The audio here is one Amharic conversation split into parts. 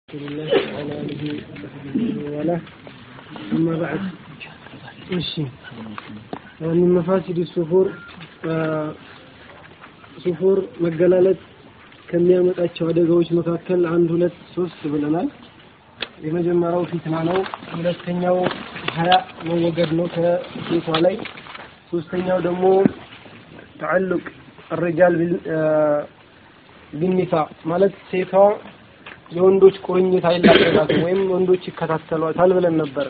رسول الله وعلى آله وصحبه وله أما بعد እሺ من مفاسد السفور ሱፉር መገላለጥ ከሚያመጣቸው አደጋዎች መካከል አንድ ሁለት ሶስት ብለናል። የመጀመሪያው ፊትና ነው። ሁለተኛው ሀያ መወገድ ነው ከሴቷ ላይ። ሶስተኛው ደግሞ ተዓልቅ الرجال ቢኒሳ ማለት ሴቷ የወንዶች ቁርኝት አይላቀቃትም ወይም ወንዶች ይከታተሏታል ብለን ነበር።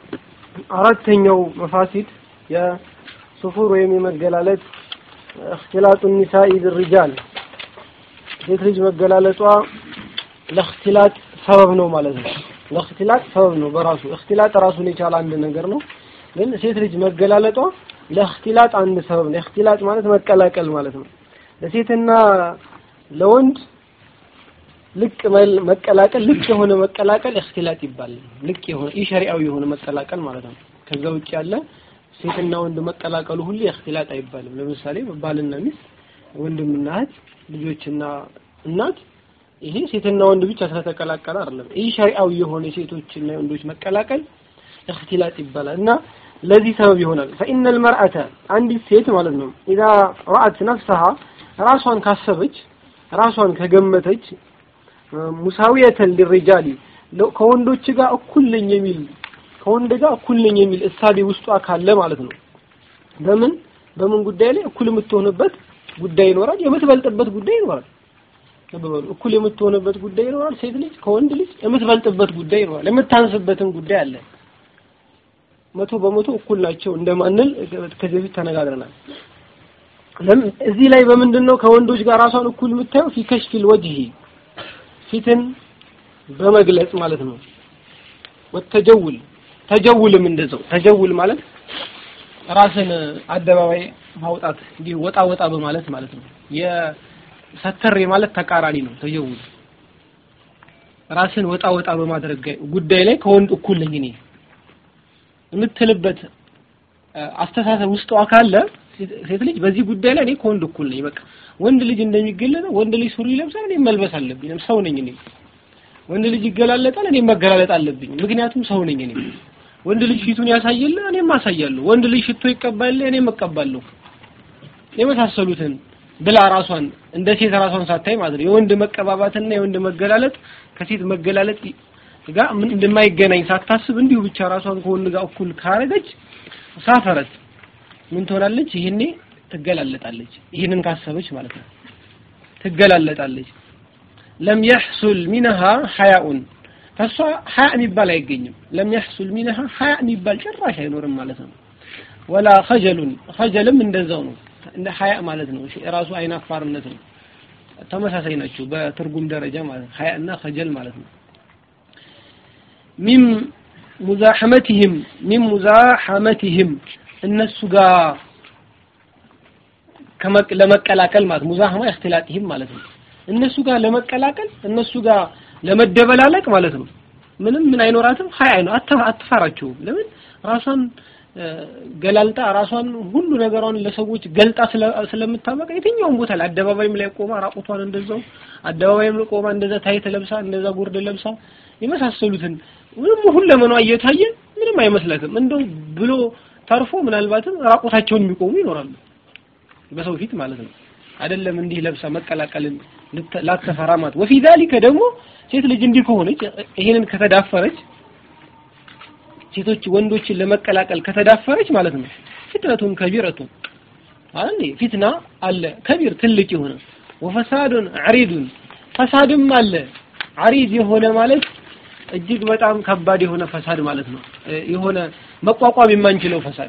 አራተኛው መፋሲድ የሱፉር ወይም የመገላለጥ እክትላጡ ኒሳኢ ብሪጃል ሴት ልጅ መገላለጧ ለእክትላጥ ሰበብ ነው ማለት ነው። ለእክትላጥ ሰበብ ነው በራሱ እክትላጥ ራሱን የቻለ አንድ ነገር ነው። ግን ሴት ልጅ መገላለጧ ለእክትላጥ አንድ ሰበብ ነው። እክትላጥ ማለት መቀላቀል ማለት ነው። ለሴትና ለወንድ ልቅ መቀላቀል ልቅ የሆነ መቀላቀል እክትላጥ ይባላል። ልቅ የሆነ ኢሸሪዓዊ የሆነ መቀላቀል ማለት ነው። ከዛ ውጭ ያለ ሴትና ወንድ መቀላቀሉ ሁሉ እክትላጥ አይባልም። ለምሳሌ ባልና ሚስት፣ ወንድምና እህት፣ ልጆችና እናት ይሄ ሴትና ወንድ ብቻ ስለተቀላቀለ አይደለም። ይህ ሸሪዓዊ የሆነ የሴቶችና የወንዶች መቀላቀል እክትላጥ ይባላል እና ለዚህ ሰበብ ይሆናል። ፈኢነ ልመርአተ አንዲት ሴት ማለት ነው ኢዛ ረአት ነፍሰሃ ራሷን ካሰበች ራሷን ከገመተች ሙሳዊየተን ሊሪጃሊ ከወንዶች ጋር እኩል ነኝ የሚል ከወንድ ጋር እኩል ነኝ የሚል እሳቤ ውስጧ ካለ ማለት ነው። በምን በምን ጉዳይ ላይ እኩል የምትሆንበት ጉዳይ ይኖራል፣ የምትበልጥበት ጉዳይ ይኖራል። ተበሉ እኩል የምትሆንበት ጉዳይ ይኖራል። ሴት ልጅ ከወንድ ልጅ የምትበልጥበት ጉዳይ ይኖራል፣ የምታንስበትም ጉዳይ አለ። መቶ በመቶ እኩል ናቸው እንደማንል ከዚህ በፊት ተነጋግረናል። እዚህ ላይ በምንድን ነው ከወንዶች ጋር ራሷን እኩል የምታየው? ፊ ከሽፊል ወጅሂ ፊትን በመግለጽ ማለት ነው። ወተጀውል ተጀውልም እንደዛው ተጀውል ማለት ራስን አደባባይ ማውጣት እንዲህ ወጣ ወጣ በማለት ማለት ነው። የሰተሬ ማለት ተቃራኒ ነው። ተጀውል ራስን ወጣ ወጣ በማድረግ ጉዳይ ላይ ከወንድ እኩል ነኝ እኔ የምትልበት አስተሳሰብ ውስጧ ካለ ሴት ልጅ በዚህ ጉዳይ ላይ እኔ ከወንድ እኩል ነኝ። በቃ ወንድ ልጅ እንደሚገለጠው ወንድ ልጅ ሱሪ ይለብሳል፣ እኔ መልበስ አለብኝ። ሰው ነኝ እኔ። ወንድ ልጅ ይገላለጣል፣ እኔ መገላለጥ አለብኝ። ምክንያቱም ሰው ነኝ እኔ። ወንድ ልጅ ፊቱን ያሳየለ እኔም አሳያለሁ። ወንድ ልጅ ሽቶ ይቀባል፣ እኔም እቀባለሁ። የመሳሰሉትን ብላ ራሷን እንደ ሴት ራሷን ሳታይ ማለት ነው። የወንድ መቀባባትና የወንድ መገላለጥ ከሴት መገላለጥ ጋር ምን እንደማይገናኝ ሳታስብ እንዲሁ ብቻ ራሷን ከወንድ ጋር እኩል ካረገች ሳፈረት ምን ትሆናለች? ይሄኔ ትገላለጣለች። ይህንን ካሰበች ማለት ነው ትገላለጣለች። ለም የሕሱል ሚነሃ ሐያኡን ከሷ ሐያ የሚባል አይገኝም። ለም የሕሱል ሚነሃ ሐያ የሚባል ጭራሽ አይኖርም ማለት ነው። ወላ ኸጀሉን ኸጀልም እንደዛው ነው። እንደ ሐያ ማለት ነው። ራሱ አይናፋርነት ነው። ተመሳሳይ ናቸው በትርጉም ደረጃ ማለት ነው። ሐያ እና ኸጀል ማለት ነው። ሚም ሙዛሐመቲህም ሚም ሙዛሐመቲህም እነሱ ጋር ለመቀላቀል ማለት ሙዛህማ እክትላጢህም ማለት ነው። እነሱ ጋር ለመቀላቀል እነሱ ጋር ለመደበላለቅ ማለት ነው። ምንም ምን አይኖራትም። ሀይ አይኖ አትፈራቸውም። ለምን ራሷን ገላልጣ ራሷን ሁሉ ነገሯን ለሰዎች ገልጣ ስለምታበቃ የትኛውም ቦታ ላይ አደባባይም ላይ ቆማ ራቁቷን እንደዛው አደባባይም ላይ ቆማ እንደዛ ታይት ለብሳ እንደዛ ጉርድ ለብሳ የመሳሰሉትን ምንም ሁለመኗ እየታየ ምንም አይመስላትም። እንደው ብሎ ተርፎ ምናልባትም ራቁታቸውን የሚቆሙ ይኖራሉ በሰው ፊት ማለት ነው። አይደለም እንዲህ ለብሳ መቀላቀልን ላተፈራ ማለት ወፊ ዛሊከ ደግሞ ሴት ልጅ እንዲህ ከሆነች ይሄንን ከተዳፈረች ሴቶች ወንዶችን ለመቀላቀል ከተዳፈረች ማለት ነው ፊትነቱን ከቢረቱን አለ ፊትና አለ ከቢር ትልቅ የሆነ ወፈሳዱን ዐሪዱን ፈሳድም አለ ዐሪድ የሆነ ማለት እጅግ በጣም ከባድ የሆነ ፈሳድ ማለት ነው። የሆነ መቋቋም የማንችለው ፈሳድ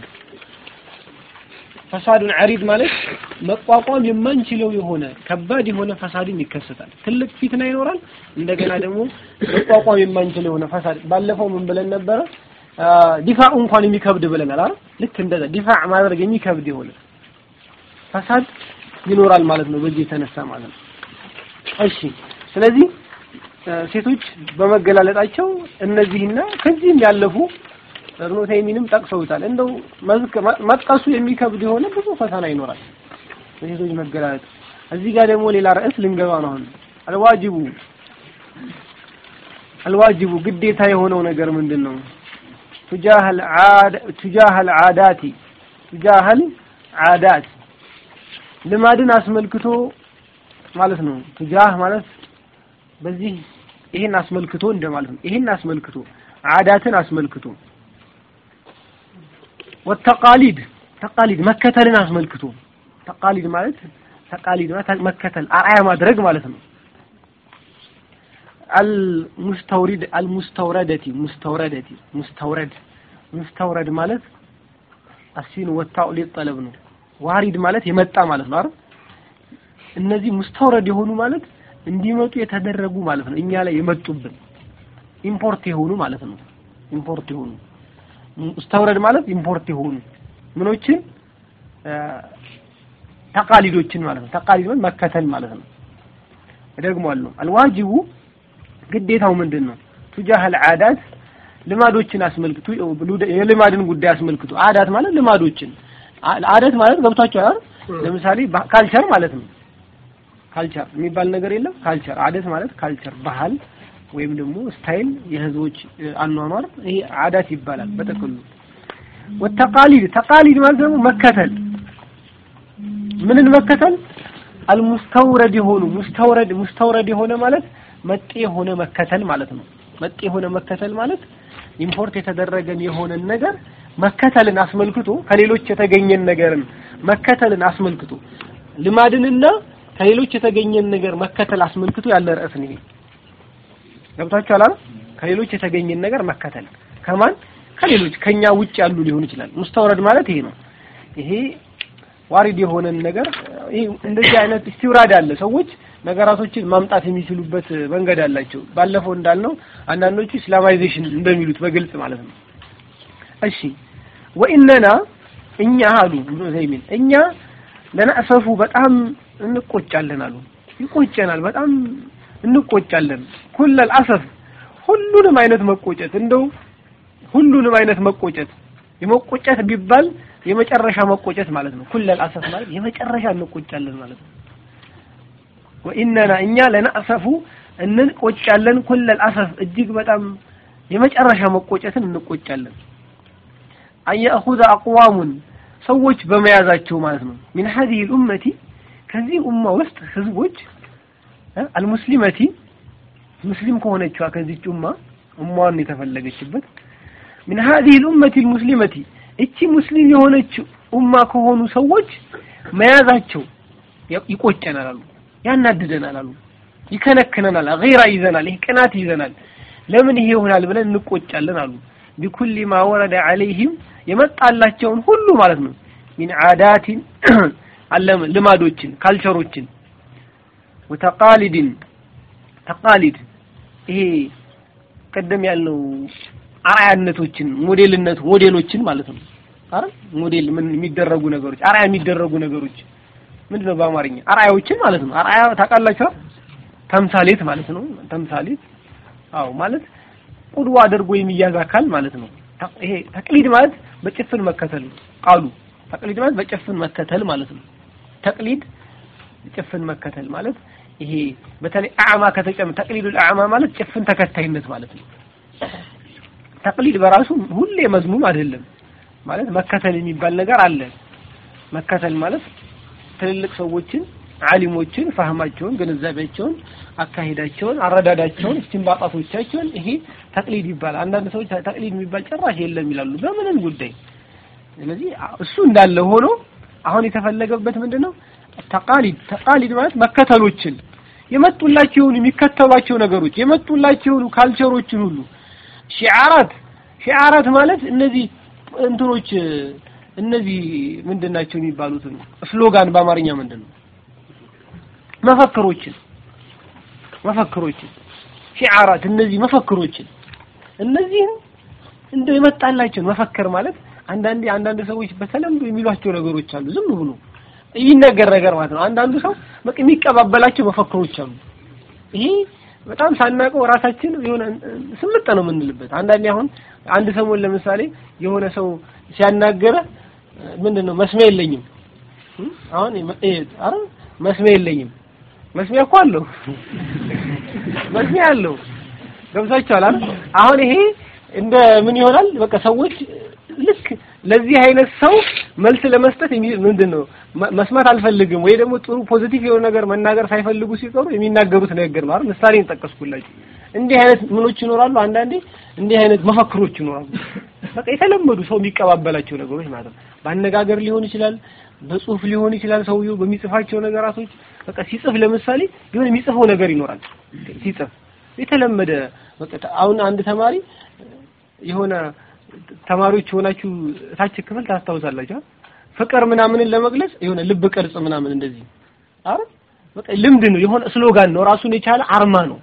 ፈሳዱን ዐሪድ ማለት መቋቋም የማንችለው የሆነ ከባድ የሆነ ፈሳድም ይከሰታል። ትልቅ ፊትና ይኖራል። እንደገና ደግሞ መቋቋም የማንችለው የሆነ ፈሳድ ባለፈው ምን ብለን ነበረ? ዲፋዕ እንኳን የሚከብድ ብለናል አይደል? ልክ እንደዛ ዲፋዕ ማድረግ የሚከብድ የሆነ ፈሳድ ይኖራል ማለት ነው። በዚህ የተነሳ ማለት ነው። እሺ ስለዚህ ሴቶች በመገላለጣቸው እነዚህና ከዚህም ያለፉ እብኑ ተይሚንም ጠቅሰውታል። እንደው መጥቀሱ የሚከብድ የሆነ ብዙ ፈተና ይኖራል በሴቶች መገላለጥ። እዚህ ጋር ደግሞ ሌላ ርዕስ ልንገባ ነው አሁን አልዋጅቡ አልዋጅቡ ግዴታ የሆነው ነገር ምንድን ነው? ቱጃህል ዓዳ ቱጃህል ዓዳቲ ቱጃህል ዓዳት ልማድን አስመልክቶ ማለት ነው። ቱጃህ ማለት በዚህ ይሄን አስመልክቶ እንደማለት ነው። ይሄን አስመልክቶ ዓዳትን አስመልክቶ ወተቃሊድ ተቃሊድ መከተልን አስመልክቶ ተቃሊድ ማለት ተቃሊድ ማለት መከተል አርአያ ማድረግ ማለት ነው። አልሙስተውሪድ አልሙስተውረደቲ ሙስተውረደቲ ሙስተውረድ ሙስተውረድ ማለት አሲን ወታው ሊጠለብ ነው። ዋሪድ ማለት የመጣ ማለት ነው አይደል? እነዚህ ሙስተውረድ የሆኑ ማለት እንዲመጡ የተደረጉ ማለት ነው። እኛ ላይ የመጡብን ኢምፖርት የሆኑ ማለት ነው። ኢምፖርት የሆኑ ሙስተውረድ ማለት ኢምፖርት የሆኑ ምኖችን ተቃሊዶችን ማለት ነው። ተቃሊድ ማለት መከተል ማለት ነው። እደግመዋለሁ። አልዋጅቡ ግዴታው ምንድን ነው? ቱጃህል ዓዳት ልማዶችን አስመልክቶ የልማድን ጉዳይ አስመልክቶ ዓዳት ማለት ልማዶችን ዓዳት ማለት ገብቷቸዋል አይደል? ለምሳሌ ካልቸር ማለት ነው። ካልቸር የሚባል ነገር የለም። ካልቸር ዓዳት ማለት ካልቸር ባህል ወይም ደግሞ ስታይል የህዝቦች አኗኗር ይሄ ዓዳት ይባላል በጥቅሉ። ወተቃሊድ ተቃሊድ ማለት ደግሞ መከተል ምንን መከተል አልሙስተውረድ የሆኑ ሙስተውረድ ሙስተውረድ የሆነ ማለት መጤ የሆነ መከተል ማለት ነው። መጤ የሆነ መከተል ማለት ኢምፖርት የተደረገን የሆነን ነገር መከተልን አስመልክቶ ከሌሎች የተገኘን ነገርን መከተልን አስመልክቶ ልማድንና ከሌሎች የተገኘን ነገር መከተል አስመልክቶ ያለ ርዕስ ነው። ገብታችኋል አይደል? ከሌሎች የተገኘን ነገር መከተል ከማን ከሌሎች ከኛ ውጭ ያሉ ሊሆን ይችላል። ሙስተውረድ ማለት ይሄ ነው። ይሄ ዋሪድ የሆነን ነገር ይሄ እንደዚህ አይነት ኢስቲውራድ አለ። ሰዎች ነገራቶችን ማምጣት የሚችሉበት መንገድ አላቸው። ባለፈው እንዳልነው አንዳንዶቹ ኢስላማይዜሽን እንደሚሉት በግልጽ ማለት ነው። እሺ ወኢነና እኛ አሉ ኢብኑ ዘይሚን እኛ ለነእሰፉ በጣም እንቆጫለን አሉ። ይቆጨናል፣ በጣም እንቆጫለን። ኩለል አሰፍ ሁሉንም አይነት መቆጨት እንደው ሁሉንም አይነት መቆጨት የመቆጨት ቢባል የመጨረሻ መቆጨት ማለት ነው። ኩለል አሰፍ ማለት የመጨረሻ እንቆጫለን ማለት ነው። ወኢነና እኛ ለነእሰፉ እንቆጫለን ኩለል አሰፍ እጅግ በጣም የመጨረሻ መቆጨትን እንቆጫለን። አየእኹዘ አቅዋሙን ሰዎች በመያዛቸው ማለት ነው። ሚን ሀዚህ ልኡመቲ ከዚህ ኡማ ውስጥ ህዝቦች አልሙስሊመቲ ሙስሊም ከሆነችዋ ከዚች ኡማ ኡማዋን የተፈለገችበት ሚን ሀዚህ ልኡመቲ አልሙስሊመቲ እቺ ሙስሊም የሆነች ኡማ ከሆኑ ሰዎች መያዛቸው ይቆጨናል አሉ፣ ያናድደናል አሉ፣ ይከነክነናል፣ ገይራ ይዘናል፣ ይህ ቅናት ይዘናል። ለምን ይሄ ይሆናል ብለን እንቆጫለን አሉ። ቢኩሊ ማ ወረደ ዐለይሂም የመጣላቸውን ሁሉ ማለት ነው ሚን ዓዳቲን ልማዶችን ካልቸሮችን ወተቃሊድን ተቃሊድ ይሄ ቀደም ያልነው አርአያነቶችን ሞዴልነት ሞዴሎችን ማለት ነው አይደል ሞዴል ምን የሚደረጉ ነገሮች አርአያ የሚደረጉ ነገሮች ምንድነው በአማርኛ አርአያዎችን ማለት ነው አርአያ ታውቃላችሁ ተምሳሌት ማለት ነው ተምሳሌት አዎ ማለት ቁድዋ አድርጎ የሚያዝ አካል ማለት ነው ይሄ ተቅሊድ ማለት በጭፍን መከተል ነው ቃሉ ተቅሊድ ማለት በጭፍን መከተል ማለት ነው ተቅሊድ ጭፍን መከተል ማለት ይሄ በተለይ አዕማ ከተጨመ ተቅሊዱል አዕማ ማለት ጭፍን ተከታይነት ማለት ነው ተቅሊድ በራሱ ሁሌ መዝሙም አይደለም ማለት መከተል የሚባል ነገር አለ መከተል ማለት ትልልቅ ሰዎችን ዓሊሞችን ፋህማቸውን ግንዛቤያቸውን አካሄዳቸውን አረዳዳቸውን እስቲንባጣቶቻቸውን ይሄ ተቅሊድ ይባላል አንዳንድ ሰዎች ተቅሊድ የሚባል ጭራሽ የለም ይላሉ በምንም ጉዳይ ስለዚህ እሱ እንዳለ ሆኖ አሁን የተፈለገበት ምንድነው ተቃሊድ ተቃሊድ ማለት መከተሎችን የመጡላቸውን የሚከተሏቸው ነገሮች የመጡላቸውን ካልቸሮችን ሁሉ ሺዓራት ሺዓራት ማለት እነዚህ እንትኖች እነዚህ ምንድን ናቸው የሚባሉት ስሎጋን በአማርኛ ምንድን ነው መፈክሮችን መፈክሮችን ሺዓራት እነዚህ መፈክሮችን እነዚህም እንደ የመጣላቸውን መፈክር ማለት አንዳንዴ አንዳንድ ሰዎች በተለምዶ የሚሏቸው ነገሮች አሉ ዝም ብሎ የሚነገር ነገር ማለት ነው አንዳንዱ ሰው በቃ የሚቀባበላቸው መፈክሮች አሉ ይሄ በጣም ሳናውቀው ራሳችን የሆነ ስምጠ ነው የምንልበት አንዳንዴ አሁን አንድ ሰሞን ለምሳሌ የሆነ ሰው ሲያናገረ ምንድነው መስሚያ የለኝም አሁን አረ መስሚያ የለኝም መስሚያ እኮ አለው መስሚያ አለው ገብታችኋል አይደል? አሁን ይሄ እንደ ምን ይሆናል? በቃ ሰዎች ልክ ለዚህ አይነት ሰው መልስ ለመስጠት የሚ- ምንድን ነው መ- መስማት አልፈልግም ወይ ደግሞ ጥሩ ፖዚቲቭ የሆነ ነገር መናገር ሳይፈልጉ ሲቀሩ የሚናገሩት ነገር ማለት ምሳሌ ጠቀስኩላችሁ። እንዲህ አይነት ምኖች ይኖራሉ። አንዳንዴ እንዲህ አይነት መፈክሮች ይኖራሉ። በቃ የተለመዱ ሰው የሚቀባበላቸው ነገሮች ማለት ነው። በአነጋገር ሊሆን ይችላል፣ በጽሁፍ ሊሆን ይችላል። ሰውየው በሚጽፋቸው ነገራቶች በቃ ሲጽፍ ለምሳሌ የሆነ የሚጽፈው ነገር ይኖራል። ሲጽፍ የተለመደ በቃ አሁን አንድ ተማሪ የሆነ ተማሪዎች የሆናችሁ ታች ክፍል ታስታውሳላችሁ። ፍቅር ምናምንን ለመግለጽ የሆነ ልብ ቅርጽ ምናምን እንደዚህ አረ በቃ ልምድ ነው፣ የሆነ ስሎጋን ነው፣ ራሱን የቻለ አርማ ነው።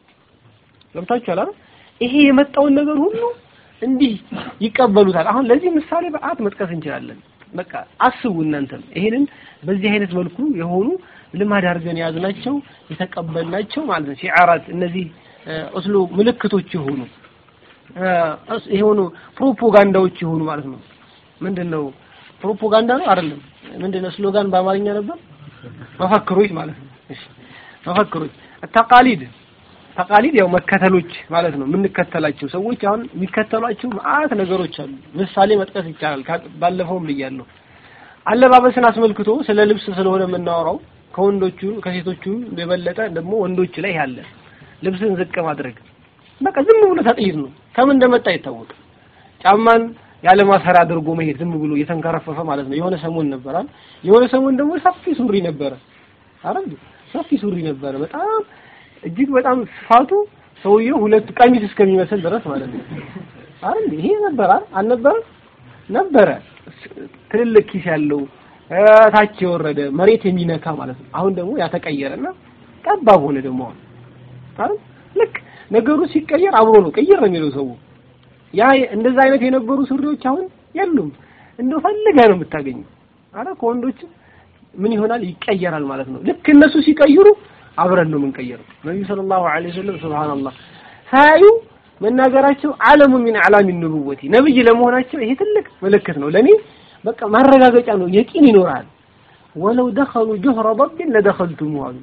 ገብታችኋል አይደል? ይሄ የመጣውን ነገር ሁሉ እንዲህ ይቀበሉታል። አሁን ለዚህ ምሳሌ በአት መጥቀስ እንችላለን። በቃ አስቡ እናንተም ይሄንን በዚህ አይነት መልኩ የሆኑ ልማድ አድርገን የያዝናቸው የተቀበልናቸው ማለት ነው። ሺዓራት እነዚህ እስሎ ምልክቶች የሆኑ የሆኑ ፕሮፓጋንዳዎች የሆኑ ማለት ነው። ምንድነው ፕሮፓጋንዳ ነው አይደለም? ምንድነው ስሎጋን በአማርኛ ነበር? መፈክሮች ማለት ነው። እሺ መፈክሮች ተቃሊድ ተቃሊድ ያው መከተሎች ማለት ነው። የምንከተላቸው ሰዎች አሁን የሚከተሏቸው መዓት ነገሮች አሉ። ምሳሌ መጥቀስ ይቻላል። ባለፈውም ብያለሁ። አለባበስን አስመልክቶ ስለ ልብስ ስለሆነ የምናወራው ከወንዶቹ ከሴቶቹ የበለጠ ደግሞ ወንዶች ላይ ያለ ልብስን ዝቅ ማድረግ በቃ ዝም ብሎ ተጥይት ነው። ከምን እንደመጣ አይታወቅም። ጫማን ያለ ማሰሪያ አድርጎ መሄድ ዝም ብሎ እየተንከረፈፈ ማለት ነው። የሆነ ሰሞን ነበራል። የሆነ ሰሞን ደግሞ ሰፊ ሱሪ ነበረ። አይደል? ሰፊ ሱሪ ነበረ። በጣም እጅግ በጣም ስፋቱ ሰውየው ሁለት ቀሚስ እስከሚመስል ድረስ ማለት ነው። አይደል? ይሄ ነበረ አልነበረ? ነበረ። ትልልቅ ኪስ ያለው ታች የወረደ መሬት የሚነካ ማለት ነው። አሁን ደግሞ ያተቀየረና ጠባብ ሆነ ደግሞ አሁን አይደል? ልክ ነገሩ ሲቀየር አብሮ ነው ቀየር ነው የሚለው ሰው። ያ እንደዛ አይነት የነበሩ ሱሪዎች አሁን የሉም። እንደው ፈልገህ ነው የምታገኘው። አረ ከወንዶች ምን ይሆናል ይቀየራል ማለት ነው። ልክ እነሱ ሲቀይሩ አብረን ነው የምንቀየረው። ነብዩ ሰለላሁ ዐለይሂ ወሰለም ሱብሃንአላህ ሳያዩ መናገራቸው ዓለሙ ሚን አዕላሚ ኑቡወቲ ነብይ ለመሆናቸው ይሄ ትልቅ ምልክት ነው። ለኔ በቃ ማረጋገጫ ነው። የቂን ይኖራል። ወለው ደኸሉ ጁህረ ضبን ለደኸልቱሙ አሉ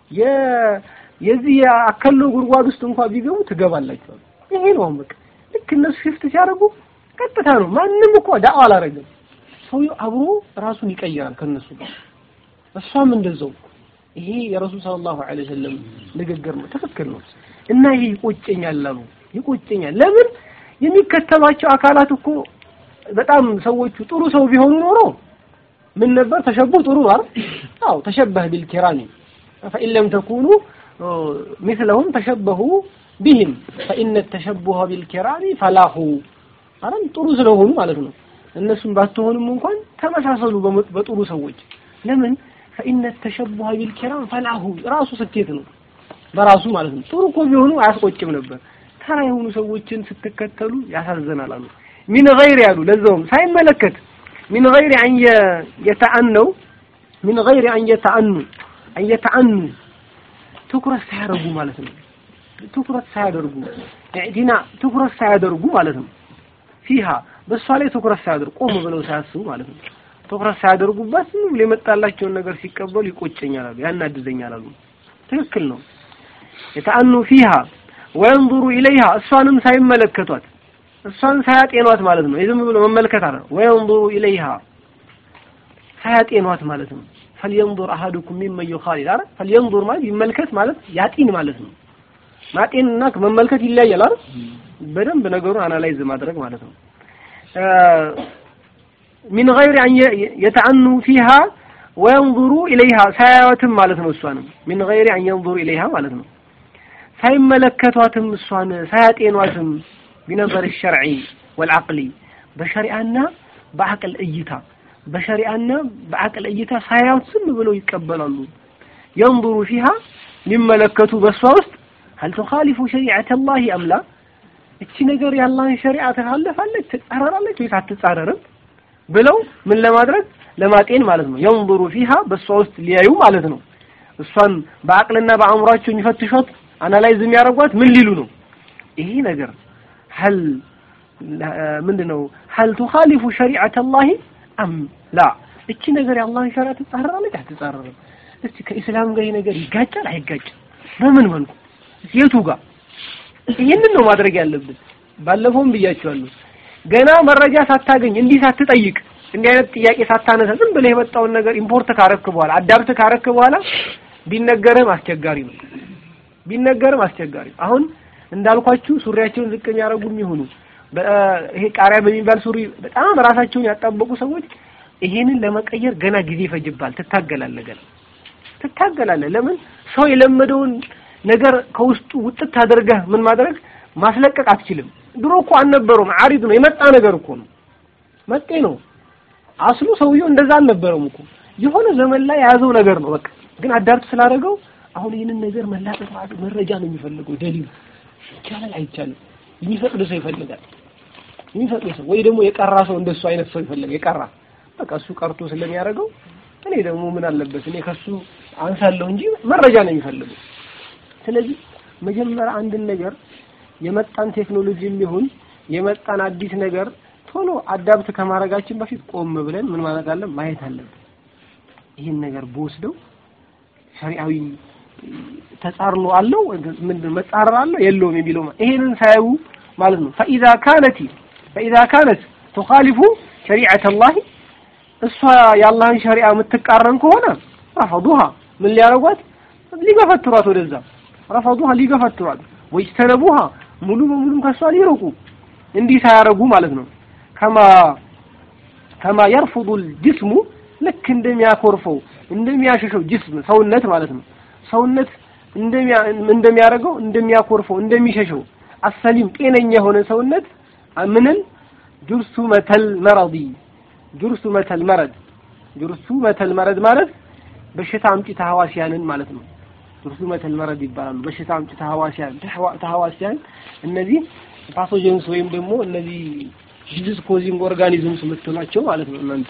የዚህ አከሎ ጉድጓድ ውስጥ እንኳን ቢገቡ ትገባላችሁ። ይሄ ነው በቃ ልክ እነሱ ሽፍት ሲያደርጉ ቀጥታ ነው። ማንም እኮ ዳዋ አላረገም። ሰውየው አብሮ ራሱን ይቀይራል ከነሱ ጋር። እሷም እንደዛው። ይሄ የረሱል ሰለላሁ ዐለይሂ ወሰለም ንግግር ነው፣ ትክክል ነው። እና ይሄ ይቆጨኛል አሉ። ይቆጨኛል። ለምን የሚከተሏቸው አካላት እኮ በጣም ሰዎቹ ጥሩ ሰው ቢሆኑ ኖሮ ምን ነበር ተሸቡህ ጥሩ አይደል? አዎ ተሸበህ ቢልኪራሚ ፈኢን ለም ተኩኑ ሚስለሁም ተሸበሁ ቢህም ፈኢነ ተሸቡሀ ቢልኪራሚ ፈላሁ አረም ጥሩ ስለሆኑ ማለት ነው። እነሱም ባትሆኑም እንኳን ተመሳሰሉ በጥሩ ሰዎች። ለምን ፈኢነ ተሸቡሀ ቢልኪራም ፈላሁ ራሱ ስኬት ነው በራሱ ማለት ነው። ጥሩ እኮ ቢሆኑ አያስቆጭም ነበር። ተራ የሆኑ ሰዎችን ስትከተሉ ያሳዝናል አሉ። ሚን ገይር ያሉ ለዛውም ሳይመለከት ሚን ገይር አን የተአነው ሚን ገይር አን የተአኑ አን የተአኑ ትኩረት ሳያደርጉ ማለት ነው። ትኩረት ሳያደርጉ ኢዕቲና ትኩረት ሳያደርጉ ማለት ነው። ፊሃ በእሷ ላይ ትኩረት ሳያደርጉ ቆም ብለው ሳያስቡ ማለት ነው። ትኩረት ሳያደርጉበት ዝም ብሎ የመጣላቸውን ነገር ሲቀበሉ ይቆጨኛል አሉ፣ ያናድዘኛል አሉ። ትክክል ነው። የተአኑ ፊሃ ወየንظሩ ኢለይሃ እሷንም ሳይመለከቷት እሷን ሳያጤኗት ማለት ነው። የዝም ብሎ መመልከት አለ። ወየንظሩ ኢለይሃ ሳያጤኗት ማለት ነው። ፈልየንظር አሐዱኩም ሚመን ዩኻሊል አይደል? ፈልየንظር ማለት ይመልከት ማለት ያጢን ማለት ነው። ማጤንና መመልከት ይለያያል አይደል? በደንብ ነገሩን አናላይዝ ማድረግ ማለት ነው። ሚን ገይሪ አን የተአኑ ፊሃ ወየንظሩ ኢለይሃ ሳያዩትም ማለት ነው። እሷንም ሚን ገይሪ አን የንظሩ ኢለይሃ ማለት ነው። ሳይመለከቷትም እሷን ሳያጤኗትም ቢነበር ሸርዒ ወልዓቅሊ በሸሪዓና በአቅል እይታ በሸሪዓና በአቅል እይታ ሳያዩት ዝም ብለው ይቀበላሉ። የንظሩ ፊሃ ሊመለከቱ በእሷ ውስጥ ሀል ቱኻሊፉ ሸሪዐተ ላሂ አምላ እቺ ነገር የአላህን ሸሪዓ ትካለፋለች ትጻረራለች ወይስ አትጻረርም ብለው ምን ለማድረግ ለማጤን ማለት ነው። የንظሩ ፊሃ በእሷ ውስጥ ሊያዩ ማለት ነው። እሷን በአቅልና በአእምሯቸው የሚፈትሿት አናላይዝ የሚያደርጓት ምን ሊሉ ነው? ይሄ ነገር ሀል ምንድነው ሀል ቱኻሊፉ ሸሪዐተ ላሂ አም ላ እቺ ነገር የአላህን ሸሪዓ ትጻረራለች አትጻረርም? እስቲ ከኢስላም ጋር ይሄ ነገር ይጋጫል አይጋጭም? በምን መልኩ የቱ ጋር ይህንን ነው ማድረግ ያለብን። ባለፈውም ብያቸዋለሁ። ገና መረጃ ሳታገኝ እንዲህ ሳትጠይቅ እንዲህ አይነት ጥያቄ ሳታነሳ ዝም ብለህ የመጣውን ነገር ኢምፖርት ካረክ በኋላ አዳብት ካረክ በኋላ ቢነገርህም አስቸጋሪ ነው። ቢነገርም አስቸጋሪ አሁን እንዳልኳችሁ ሱሪያቸውን ዝቅ የሚያደርጉ የሚሆኑ ይሄ ቃሪያ በሚባል ሱሪ በጣም ራሳቸውን ያጣበቁ ሰዎች ይሄንን ለመቀየር ገና ጊዜ ይፈጅባል። ትታገላለህ፣ ገና ትታገላለህ። ለምን ሰው የለመደውን ነገር ከውስጡ ውጥት አድርገህ ምን ማድረግ ማስለቀቅ አትችልም። ድሮ እኮ አልነበረውም፣ አሪድ ነው የመጣ ነገር እኮ ነው፣ መጤ ነው አስሉ። ሰውየው እንደዛ አልነበረም እኮ የሆነ ዘመን ላይ የያዘው ነገር ነው። በቃ ግን አዳርት ስላደረገው አሁን ይህንን ነገር መላቀቅ ማለት መረጃ ነው የሚፈልገው። ደሊል ይቻላል አይቻልም፣ የሚፈቅድ ሰው ይፈልጋል። የሚፈቅድ ሰው ወይ ደግሞ የቀራ ሰው እንደሱ አይነት ሰው ይፈልጋል። የቀራ በቃ እሱ ቀርቶ ስለሚያደርገው እኔ ደግሞ ምን አለበት እኔ ከሱ አንሳለሁ እንጂ መረጃ ነው የሚፈልገው። ስለዚህ መጀመሪያ አንድን ነገር የመጣን ቴክኖሎጂ የሚሆን የመጣን አዲስ ነገር ቶሎ አዳብት ከማድረጋችን በፊት ቆም ብለን ምን ማለት አለን ማየት አለብን። ይህን ነገር በወስደው ሸሪዓዊ ተጻርኖ አለው ምንድን መጻረር አለው የለውም የሚለው ይሄንን ሳያዩ ማለት ነው። ፈኢዛ ካነት ፈኢዛ ካነት ትኻሊፉ ሸሪዓተ አላህ እሷ የአላህን ሸሪዓ የምትቃረን ከሆነ ረፈዱሃ ምን ሊያረጓት ሊገፈትሯት ወደዛ ረፈዱሃ ሊገፈትሯት ወይስተነቡሃ ሙሉ በሙሉም ከሷ ሊርቁ እንዲህ ሳያረጉ ማለት ነው። ከማ ከማ የርፉዱ ጅስሙ ልክ እንደሚያኮርፈው እንደሚያሸሸው ጅስም ሰውነት ማለት ነው። ሰውነት እንደሚያደርገው እንደሚያኮርፈው እንደሚሸሸው አሰሊም ጤነኛ የሆነ ሰውነት ምንን ጁርሱ መተል መረዲ ጁርሱ መተል መረድ ጁርሱ መተል መረድ ማለት በሽታ አምጪ ተህዋሲያንን ማለት ነው። ጁርሱ መተል መረድ ይባላሉ። በሽታ አምጪ ተህዋሲያን ተህዋሲያን እነዚህ ፓቶጀንስ ወይም ደግሞ እነዚህ ዲዚዝ ኮዚንግ ኦርጋኒዝምስ የምትሏቸው ማለት ነው። እናንተ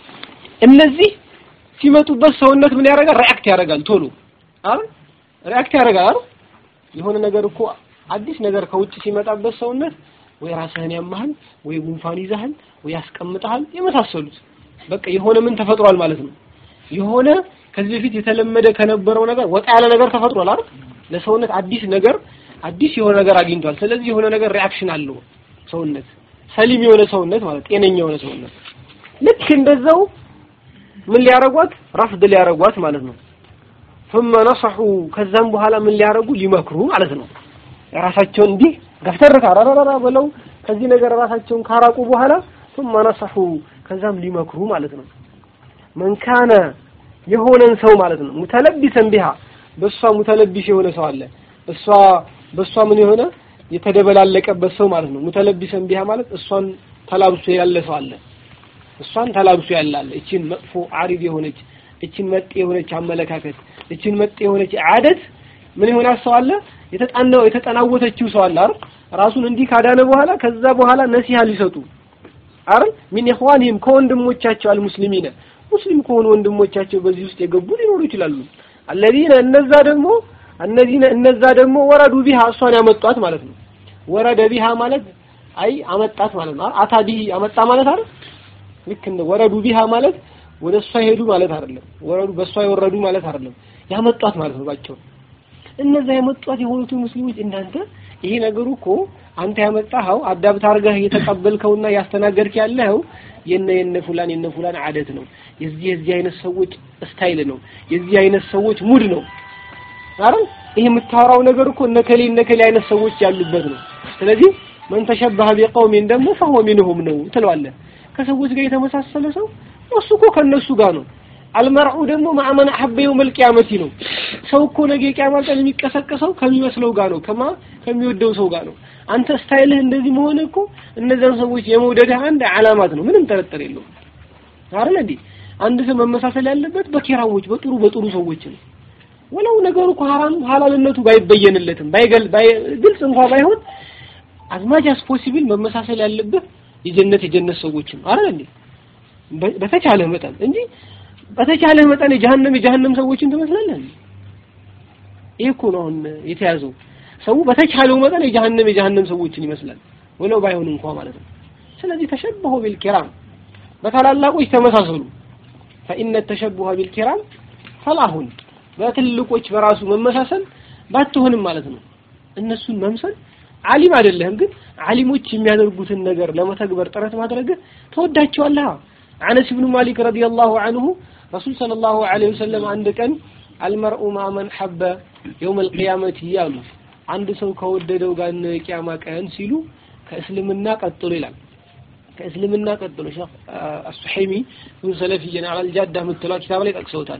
እነዚህ ሲመጡበት ሰውነት ምን ያደርጋል? ሪአክት ያደርጋል ቶሎ አይደል? ሪአክት ያደርጋል አይደል? የሆነ ነገር እኮ አዲስ ነገር ከውጭ ሲመጣበት ሰውነት ወይ ራስህን ያማሃል፣ ወይ ጉንፋን ይዛሃል፣ ወይ ያስቀምጠሃል፣ የመሳሰሉት በቃ የሆነ ምን ተፈጥሯል ማለት ነው። የሆነ ከዚህ በፊት የተለመደ ከነበረው ነገር ወጣ ያለ ነገር ተፈጥሯል አይደል? ለሰውነት አዲስ ነገር አዲስ የሆነ ነገር አግኝቷል። ስለዚህ የሆነ ነገር ሪአክሽን አለው ሰውነት ሰሊም የሆነ ሰውነት ማለት ጤነኛ የሆነ ሰውነት ልክ እንደዛው ምን ሊያረጓት ረፍድ ሊያረጓት ማለት ነው። ثم نصحوا ከዛም በኋላ ምን ሊያረጉ ሊመክሩ ማለት ነው። ራሳቸውን እንዲህ ገፍተር ካራራራ ብለው ከዚህ ነገር ራሳቸውን ካራቁ በኋላ ثم نصحوا ከዛም ሊመክሩ ማለት ነው። መን ካነ የሆነን ሰው ማለት ነው ሙተለቢሰን ቢሃ በሷ ሙተለቢስ የሆነ ሰው አለ እሷ በሷ ምን የሆነ የተደበላለቀበት ሰው ማለት ነው። ሙተለቢሰን ቢሃ ማለት እሷን ተላብሶ ያለ ሰው አለ። እሷን ተላብሶ ያለ አለ። እቺን መጥፎ አሪድ የሆነች እቺን መጤ የሆነች አመለካከት እቺን መጤ የሆነች አደት ምን የሆነ ሰው አለ። የተጣናው የተጠናወተችው ሰው አለ አይደል? ራሱን እንዲህ ካዳነ በኋላ ከዛ በኋላ ነሲሃ ሊሰጡ አይደል? ሚን ኢኽዋንሂም ከወንድሞቻቸው አልሙስሊሚነ ሙስሊም ከሆኑ ወንድሞቻቸው በዚህ ውስጥ የገቡ ሊኖሩ ይችላሉ። አለዚነ እነዛ ደግሞ እነዚህ እነዛ ደግሞ ወረዱ ቢሃ እሷን ያመጧት ማለት ነው። ወረደ ቢሃ ማለት አይ አመጣት ማለት ነው። አታ ቢሂ አመጣ ማለት አይደል? ልክ እንደ ወረዱ ቢሃ ማለት ወደ እሷ ሄዱ ማለት አይደለም። ወረዱ በእሷ የወረዱ ማለት አይደለም። ያመጧት ማለት ነው ባቸው። እነዛ ያመጧት የሆኑት ሙስሊሞች እናንተ ይሄ ነገሩ እኮ አንተ ያመጣኸው አዳብት አድርገህ እየተቀበልከውና ያስተናገድክ ያለኸው የነ የነ ፉላን የነ ፉላን አደት ነው። የዚህ የዚህ አይነት ሰዎች ስታይል ነው። የዚህ አይነት ሰዎች ሙድ ነው። አይደል ይሄ የምታወራው ነገር እኮ እነከሌ እነከሌ አይነት ሰዎች ያሉበት ነው። ስለዚህ መን ተሸበሀ ቢቀውሚን ደግሞ ፈሁወ ሚንሁም ነው ትለዋለህ። ከሰዎች ጋር የተመሳሰለ ሰው እሱ እኮ ከነሱ ጋር ነው። አልመርዑ ደግሞ ማዕመን አሐበ የውመል ቂያመቲ ነው። ሰው እኮ ነገ ቂያማ ቀን የሚቀሰቀሰው ከሚመስለው ጋር ነው፣ ከማ ከሚወደው ሰው ጋር ነው። አንተ ስታይልህ እንደዚህ መሆን እኮ እነዛን ሰዎች የመውደድህ አንድ ዓላማት ነው። ምንም ጥርጥር የለውም። አይደል እንዴ? አንድ ሰው መመሳሰል ያለበት በኪራሞች በጥሩ በጥሩ ሰዎች ነው። ወለው ነገሩ እኮ ሐራም ሐላልነቱ ባይበየንለትም ባይገል ግልጽ እንኳን ባይሆን አዝማች አስ ፖሲብል መመሳሰል ያለበት የጀነት የጀነት ሰዎችን አይደል እንዴ? በተቻለ መጠን እንጂ በተቻለ መጠን የጀሃነም የጀሃነም ሰዎችን ትመስላለህ። ይሄ እኮ ነው አሁን የተያዘው። ሰው በተቻለው መጠን የጀሃነም የጀሃነም ሰዎችን ይመስላል ወለው ባይሆን እንኳን ማለት ነው። ስለዚህ ተሸበሁ ቢልኪራም በታላላቆች ተመሳሰሉ። ፈኢነ ተሸቡሀ ቢልኪራም ፈላሁን በትልቆች በራሱ መመሳሰል ባትሆንም ማለት ነው። እነሱን መምሰል ዓሊም አይደለህም፣ ግን ዓሊሞች የሚያደርጉትን ነገር ለመተግበር ጥረት ማድረግ ተወዳቸዋለህ። አነስ ብኑ ማሊክ ረዲየላሁ ዐንሁ ረሱል ሰለላሁ ዐለይሂ ወሰለም አንድ ቀን አልመርኡ ማመን ሐበ የውመል ቂያመቲ ያሉ አንድ ሰው ከወደደው ጋር ነው የቂያማ ቀን ሲሉ ከእስልምና ቀጥሎ ይላል። ከእስልምና ቀጥሎ ሼህ አሱሐይሚ ብኑ ሰለፊየን አላል ጃዳ የምትለው ኪታብ ላይ ጠቅሰውታል።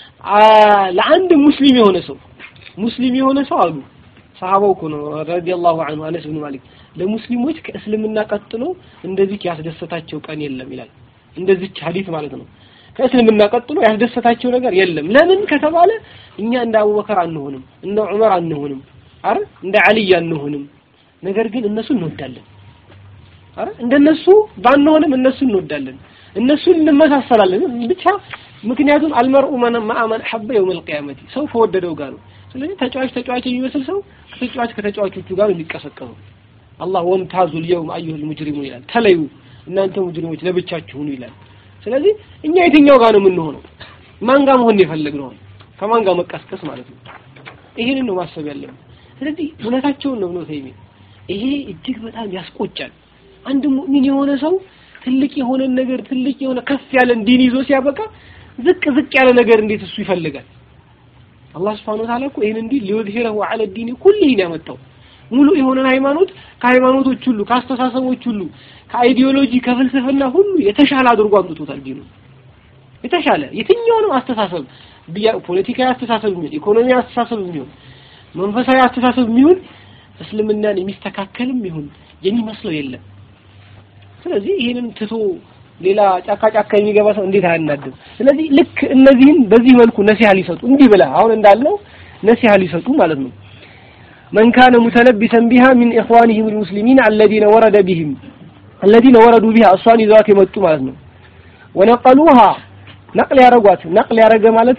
ለአንድ ሙስሊም የሆነ ሰው ሙስሊም የሆነ ሰው አሉ ሰሃባው እኮ ነው ረዲየላሁ ዐንሁ አነስ ብኑ ማሊክ ለሙስሊሞች ከእስልምና ቀጥሎ እንደዚህ ያስደሰታቸው ቀን የለም ይላል። እንደዚች ሐዲስ ማለት ነው። ከእስልምና ቀጥሎ ያስደሰታቸው ነገር የለም። ለምን ከተባለ እኛ እንደ አቡበከር አንሆንም፣ እንደ ዑመር አንሆንም፣ አረ እንደ አልይ አንሆንም። ነገር ግን እነሱ እንወዳለን። አረ እንደነሱ ባንሆንም እነሱ እንወዳለን፣ እነሱን እንመሳሰላለን። ብቻ ምክንያቱም አልመርኡ ማአመን ሐበ የውመል ቂያመቲ ሰው ከወደደው ጋር ነው። ስለዚህ ተጫዋች ተጫዋች የሚመስል ሰው ከተጫዋች ከተጫዋቾቹ ጋር ነው የሚቀሰቀሰው። አላህ ወምታዙ ልየውም አዩሀል ሙጅሪሙን ይላል። ተለዩ እናንተ ሙጅሪሞች ለብቻችሁ ሁኑ ይላል። ስለዚህ እኛ የትኛው ጋር ነው የምንሆነው? ማን ጋር መሆን የፈለግነው? ከማን ጋር መቀስቀስ ማለት ነው። ይሄንን ነው ማሰብ ያለብን። ስለዚህ እውነታቸውን ነው ነው ተይሚ ይሄ እጅግ በጣም ያስቆጫል። አንድ ሙእሚን የሆነ ሰው ትልቅ የሆነ ነገር ትልቅ የሆነ ከፍ ያለን ዲን ይዞ ሲያበቃ ዝቅ ዝቅ ያለ ነገር እንዴት እሱ ይፈልጋል? አላህ Subhanahu Wa Ta'ala እኮ ይሄን እንዲህ ሊወድሂረሁ ዐለ ዲን ኩሊሂን ያመጣው ሙሉ የሆነን ሃይማኖት ከሃይማኖቶች ሁሉ ከአስተሳሰቦች ሁሉ ከአይዲዮሎጂ ከፍልስፍና ሁሉ የተሻለ አድርጎ አምጥቶታል ዲኑ የተሻለ የትኛውንም አስተሳሰብ ፖለቲካዊ አስተሳሰብ የሚሆን ኢኮኖሚ አስተሳሰብ የሚሆን መንፈሳዊ አስተሳሰብ የሚሆን እስልምናን የሚስተካከልም ይሁን የሚመስለው የለም ስለዚህ ይሄንን ትቶ ሌላ ጫካ ጫካ የሚገባ ሰው እንዴት አያናድም ስለዚህ ልክ እነዚህን በዚህ መልኩ ነሲሃ ሊሰጡ እንዲህ ብላ አሁን እንዳልነው ነሲሃ ሊሰጡ ማለት ነው من كان متلبسا بها من إخوانهم المسلمين الذين ورد بهم الذين وردوا بها الصاني ذات يمتو ማለት ነው ونقلوها نقل ያረጓት ነቅል ያረገ ማለት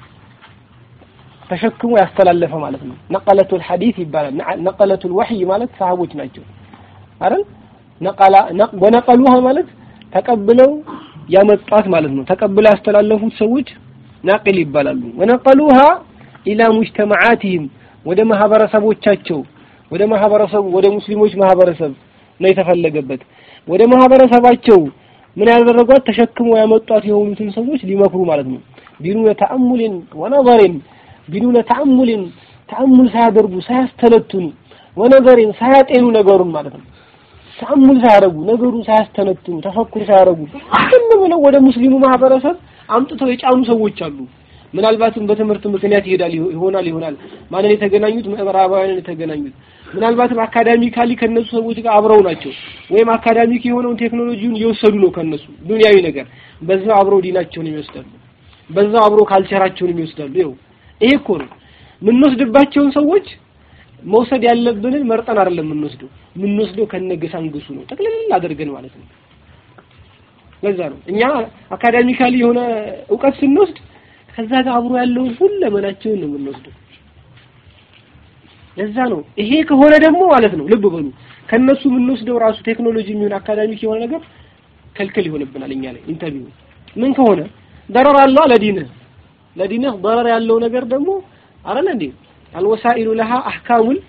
ተሸክሞ ያስተላለፈ ማለት ነው ነቀለቱል ሐዲስ ይባላል ነቀለቱል ወህይ ማለት ሰሃቦች ናቸው አይደል ነቀላ ወነቀሉሃ ማለት ተቀብለው ያመጣት ማለት ነው ተቀብለው ያስተላለፉት ሰዎች ናቅል ይባላሉ ወነቀሉሃ ኢላ ሙጅተማዓቲሂም ወደ ማህበረሰቦቻቸው ወደ ማህበረሰቡ ወደ ሙስሊሞች ማህበረሰብ ነው የተፈለገበት ወደ ማህበረሰባቸው ምን ያደረጓት ተሸክመው ያመጧት የሆኑትን ሰዎች ሊመክሩ ማለት ነው ቢኑነ ተአሙልን ወነዘርን ቢኑነ ተአሙልን ተአሙል ሳያደርጉ ሳያስተነትኑ ወነዘርን ሳያጤኑ ነገሩን ማለት ነው ተአሙል ሳያደርጉ ነገሩን ሳያስተነትኑ ተፈኩር ሳያደርጉ ዝም ብለው ወደ ሙስሊሙ ማህበረሰብ አምጥተው የጫኑ ሰዎች አሉ ምናልባትም በትምህርት ምክንያት ይሄዳል ይሆናል ይሆናል ማንን የተገናኙት ምዕራባውያንን የተገናኙት ምናልባትም አካዳሚካሊ ከነሱ ሰዎች ጋር አብረው ናቸው ወይም አካዳሚክ የሆነውን ቴክኖሎጂውን እየወሰዱ ነው ከነሱ ዱንያዊ ነገር በዛው አብረው ዲናቸውን ይወስዳሉ በዛው አብረው ካልቸራቸውን ይወስዳሉ ይኸው ይሄ እኮ ነው የምንወስድባቸውን ሰዎች መውሰድ ያለብንን መርጠን አይደለም የምንወስደው የምንወስደው ከነገሳንግሱ ነው ጠቅልል አድርገን ማለት ነው ለዛ ነው እኛ አካዳሚካሊ የሆነ እውቀት ስንወስድ ከዛ ጋር አብሮ ያለውን ሁለመናቸውን ነው የምንወስደው ለዛ ነው ይሄ ከሆነ ደግሞ ማለት ነው ልብ በሉ ከነሱ የምንወስደው ራሱ ቴክኖሎጂ የሚሆን አካዳሚክ የሆነ ነገር ከልክል ይሆንብናል እኛ ላይ ኢንተርቪው ምን ከሆነ ደረር አለው ለዲንህ ለዲንህ ደረር ያለው ነገር ደግሞ አረለ እንዴ አልወሳኢሉ ለሃ አህካሙል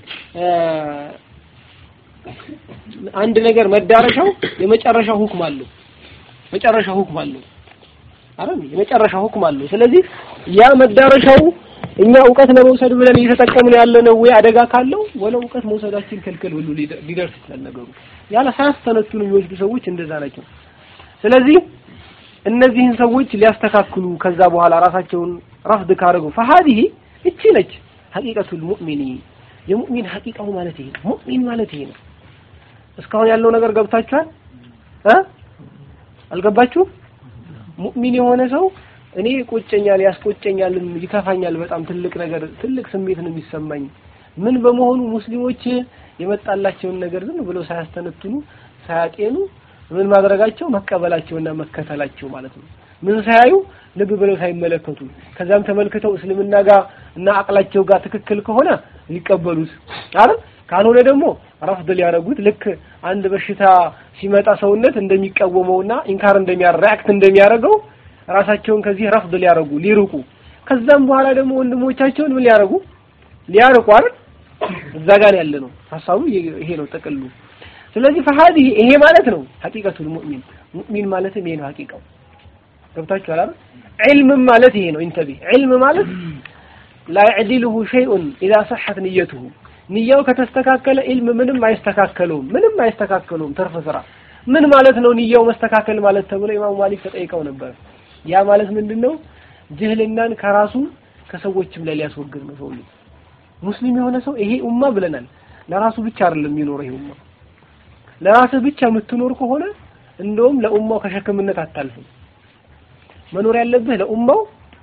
አንድ ነገር መዳረሻው የመጨረሻው ሁክም አለው መጨረሻ ሁክም አለው አይደል የመጨረሻ ሁክም አለው ስለዚህ ያ መዳረሻው እኛ እውቀት ለመውሰድ ብለን እየተጠቀምን ያለነው ወይ አደጋ ካለው ወለ እውቀት መውሰዳችን ከልከል ሁሉ ሊደርስ ይችላል ነገሩ ያለ ሳያስተነትኑ የሚወስዱ ሰዎች እንደዛ ናቸው ስለዚህ እነዚህን ሰዎች ሊያስተካክሉ ከዛ በኋላ ራሳቸውን ረፍድ ካደረጉ فهذه እቺ ነች ሐቂቀቱል ሙእሚኒ የሙእሚን ሐቂቃው ማለት ይሄ ሙእሚን ማለት ይሄ ነው እስካሁን ያለው ነገር ገብታችኋል እ አልገባችሁ ሙእሚን የሆነ ሰው እኔ ቆጨኛል ያስቆጨኛል ይከፋኛል በጣም ትልቅ ነገር ትልቅ ስሜት ነው የሚሰማኝ ምን በመሆኑ ሙስሊሞች የመጣላቸውን ነገር ዝም ብለው ሳያስተነትኑ ሳያጤኑ ምን ማድረጋቸው መቀበላቸውና መከተላቸው ማለት ነው ምን ሳያዩ ልብ ብለው ሳይመለከቱ ከዛም ተመልክተው እስልምና ጋር እና አቅላቸው ጋር ትክክል ከሆነ ሊቀበሉት አይደል ካልሆነ ደግሞ ረፍድ ሊያደርጉት ልክ አንድ በሽታ ሲመጣ ሰውነት እንደሚቃወመውና ኢንካር እንደሚያራክት እንደሚያደርገው ራሳቸውን ከዚህ ረፍድ ሊያደርጉ ሊርቁ ከዛም በኋላ ደግሞ ወንድሞቻቸውን ምን ሊያደርጉ ሊያርቁ አይደል እዛ ጋር ያለ ነው ሀሳቡ ይሄ ነው ጥቅሉ ስለዚህ فهذه ይሄ ማለት ነው ሐቂቀቱል ሙእሚን ሙእሚን ማለትም ይሄ ነው ሐቂቃው ገብታችኋል አይደል ዒልም ማለት ይሄ ነው ኢንተቢ ዒልም ማለት لا يعدله شيء اذا صحت نيته ንያው ከተስተካከለ ኢልም ምንም አይስተካከለውም ምንም አይስተካከለውም ተርፈ ስራ ምን ማለት ነው ንያው መስተካከል ማለት ተብሎ ኢማሙ ማሊክ ተጠይቀው ነበር ያ ማለት ምንድነው ጅህልናን ከራሱ ከሰዎችም ላይ ሊያስወግድ ነው ሰው ሙስሊም የሆነ ሰው ይሄ ኡማ ብለናል ለራሱ ብቻ አይደለም የሚኖረው ይሄ ኡማ ለራስህ ብቻ የምትኖር ከሆነ እንደውም ለኡማው ከሸክምነት አታልፍም መኖር ያለብህ ለኡማው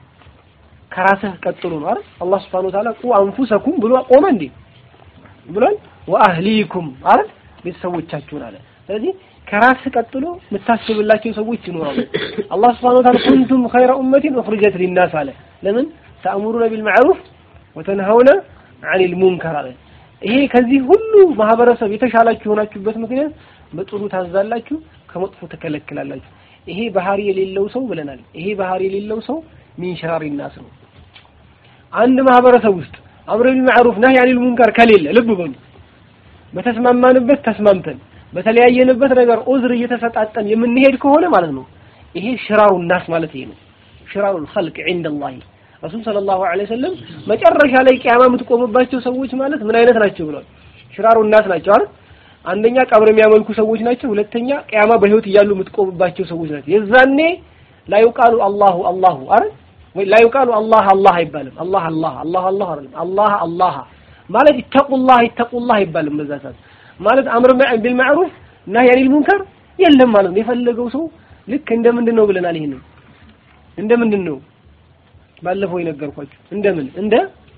ከራስህ ቀጥሎ ነው አይደል አላህ Subhanahu Wa Ta'ala ቁ አንፉሰኩም ብሎ ቆመ እንዴ ብሏል ወአህሊኩም አይደል ቤተሰቦቻችሁን አለ ስለዚህ ከራስህ ቀጥሎ የምታስብላቸው ሰዎች ይኖራሉ አላህ Subhanahu Wa Ta'ala ኩንቱም ኸይረ ኡመቲን ኡኽሪጀት ሊናስ አለ ለምን ተአምሩነ ቢልማዕሩፍ ወተንሀውነ ዐኒል ሙንከር አለ ይሄ ከዚህ ሁሉ ማህበረሰብ የተሻላችሁ የሆናችሁበት ምክንያት በጥሩ ታዛላችሁ ከመጥፎ ትከለክላላችሁ ይሄ ባህሪ የሌለው ሰው ብለናል ይሄ ባህሪ የሌለው ሰው ሚን ሸራሪ ናስ ነው አንድ ማህበረሰብ ውስጥ አምር ቢል ማዕሩፍ ነህይ አኒል ሙንከር ከሌለ ልብ በሉ በተስማማንበት ተስማምተን በተለያየንበት ነገር ዑዝር እየተሰጣጠን የምንሄድ ከሆነ ማለት ነው ይሄ ሽራሩ ናስ ማለት ይሄ ነው ሽራሩ الخلق عند الله ረሱል ሰለላሁ ዐለይሂ ወሰለም መጨረሻ ላይ ቂያማ የምትቆምባቸው ሰዎች ማለት ምን አይነት ናቸው ብሏል ሽራሩ ናስ ናቸው አይደል አንደኛ ቀብር የሚያመልኩ ሰዎች ናቸው ሁለተኛ ቂያማ በህይወት እያሉ የምትቆምባቸው ሰዎች ናቸው የዛኔ ላ ይቃሉ አላሁ አላሁ አይደል ወይ ላ ይቃሉ አላህ አላህ አይባልም አላህ አላህ አላህ አላህ አይደለም አላህ አላህ ማለት ይተቁላህ ይተቁላህ አይባልም በዛ ሰዓት ማለት አምር ቢል ማዕሩፍ ነህይ አኒል ሙንከር የለም ማለት ነው የፈለገው ሰው ልክ እንደ ምንድን ነው ብለናል ይሄንን እንደ ምንድን ነው ባለፈው የነገርኳችሁ እንደምን እንደ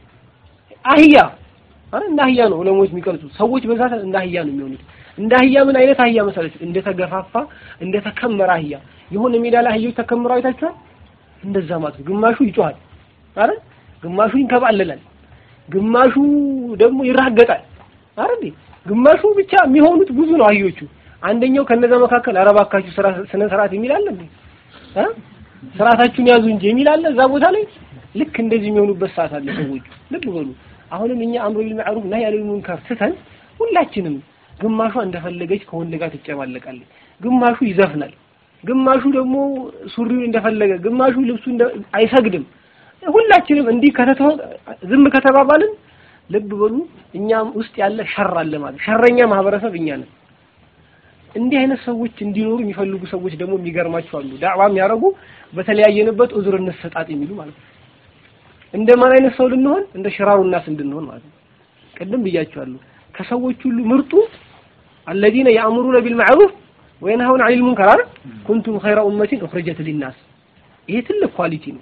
አህያ አረ እንደ አህያ ነው ዑለሞች የሚቀርጹት ሰዎች በዛ እንደ አህያ ነው የሚሆኑት እንደ አህያ ምን አይነት አህያ መሰለች እንደ ተገፋፋ እንደ ተከመረ አህያ የሆነ ሜዳ ላይ አህዮች ተከምረው አይታችኋል እንደዛ ማለት ነው ግማሹ ይጮሃል አረ ግማሹ ይንከባለላል ግማሹ ደግሞ ይራገጣል አረ እንዴ ግማሹ ብቻ የሚሆኑት ብዙ ነው አህዮቹ አንደኛው ከነዛ መካከል አረባካችሁ ስራ ስነ ስርዓት የሚል አለ እንዴ እ ስርዓታችሁን ያዙ እንጂ የሚል አለ እዛ ቦታ ላይ ልክ እንደዚህ የሚሆኑበት ሰዓት አለ ሰዎቹ ልብ በሉ አሁንም እኛ አምሮ ቢል ማዕሩፍ ነህይ አኒል ሙንከር ስተን ሁላችንም ግማሿ እንደፈለገች ከወንድ ጋር ትጨማለቃለች ግማሹ ይዘፍናል ግማሹ ደግሞ ሱሪውን እንደፈለገ ግማሹ ልብሱ አይሰግድም ሁላችንም እንዲህ ከተተው ዝም ከተባባልን ልብ በሉ እኛም ውስጥ ያለ ሸር አለ ማለት ሸረኛ ማህበረሰብ እኛ ነን እንዲህ አይነት ሰዎች እንዲኖሩ የሚፈልጉ ሰዎች ደግሞ የሚገርማቸው አሉ ዳዕዋ የሚያደርጉ በተለያየንበት ዑዝር እንሰጣጥ የሚሉ ማለት ነው እንደማን አይነት ሰው ልንሆን እንደ ሽራሩ ናስ እንድንሆን ማለት ነው ቅድም ብያቸዋለሁ ከሰዎች ሁሉ ምርጡ الذين يأمرون بالمعروف وينهون عن المنكر አይደል كنتم خير أمة أخرجت للناس ይሄ ትልቅ ኳሊቲ ነው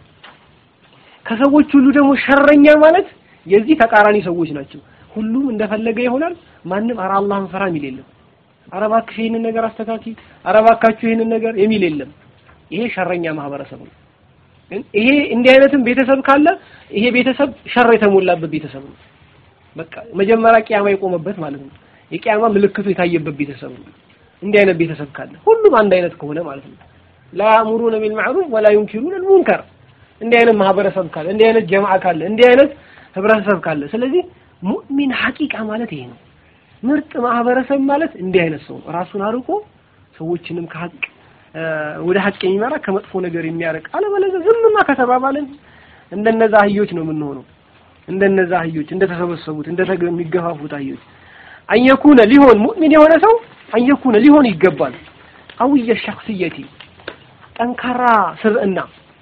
ከሰዎች ሁሉ ደግሞ ሸረኛ ማለት የዚህ ተቃራኒ ሰዎች ናቸው ሁሉም እንደፈለገ ይሆናል ማንም ኧረ አላህን ፈራ የሚል የለም ኧረ እባክሽ ይሄንን ነገር አስተካኪ ኧረ እባካችሁ ይሄንን ነገር የሚል የለም ይሄ ሸረኛ ማህበረሰብ ነው ይሄ እንዲህ አይነትም ቤተሰብ ካለ ይሄ ቤተሰብ ሸር የተሞላበት ቤተሰብ ነው በቃ መጀመሪያ ቂያማ የቆመበት ማለት ነው የቂያማ ምልክቱ የታየበት ቤተሰብ ነው እንዲህ አይነት ቤተሰብ ካለ ሁሉም አንድ አይነት ከሆነ ማለት ነው ላ ያእሙሩነ ቢልማዕሩፍ ወላ ዩንኪሩነ ልሙንከር እንዲህ አይነት ማህበረሰብ ካለ እንዲህ አይነት ጀማዓ ካለ እንዲህ አይነት ህብረተሰብ ካለ ስለዚህ ሙእሚን ሐቂቃ ማለት ይሄ ነው ምርጥ ማህበረሰብ ማለት እንዲህ አይነት ሰው ነው ራሱን አርቆ ሰዎችንም ከሀቅ ወደ ሀቅ የሚመራ ከመጥፎ ነገር የሚያርቅ አለበለዚያ ዝምማ ከተባባልን እንደነዛ አህዮች ነው የምንሆነው እንደነዛ አህዮች እንደተሰበሰቡት እንደሚገፋፉት አህዮች አንየኩነ ሊሆን ሙእሚን የሆነ ሰው አንየኩነ ሊሆን ይገባል ቀውየ ሸክስየቲ ጠንካራ ስብዕና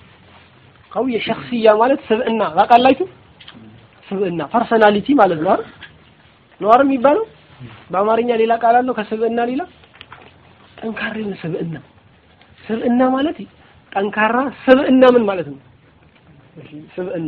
ቀውየ ሸክስያ ማለት ስብዕና ታውቃላችሁ ስብዕና ፐርሰናሊቲ ማለት ነው አይደል ነው አይደል የሚባለው በአማርኛ ሌላ ቃል አለው ከስብዕና ሌላ ጠንካራ የሆነ ስብዕና ስብዕና ማለት ጠንካራ ስብዕና ምን ማለት ነው ስብዕና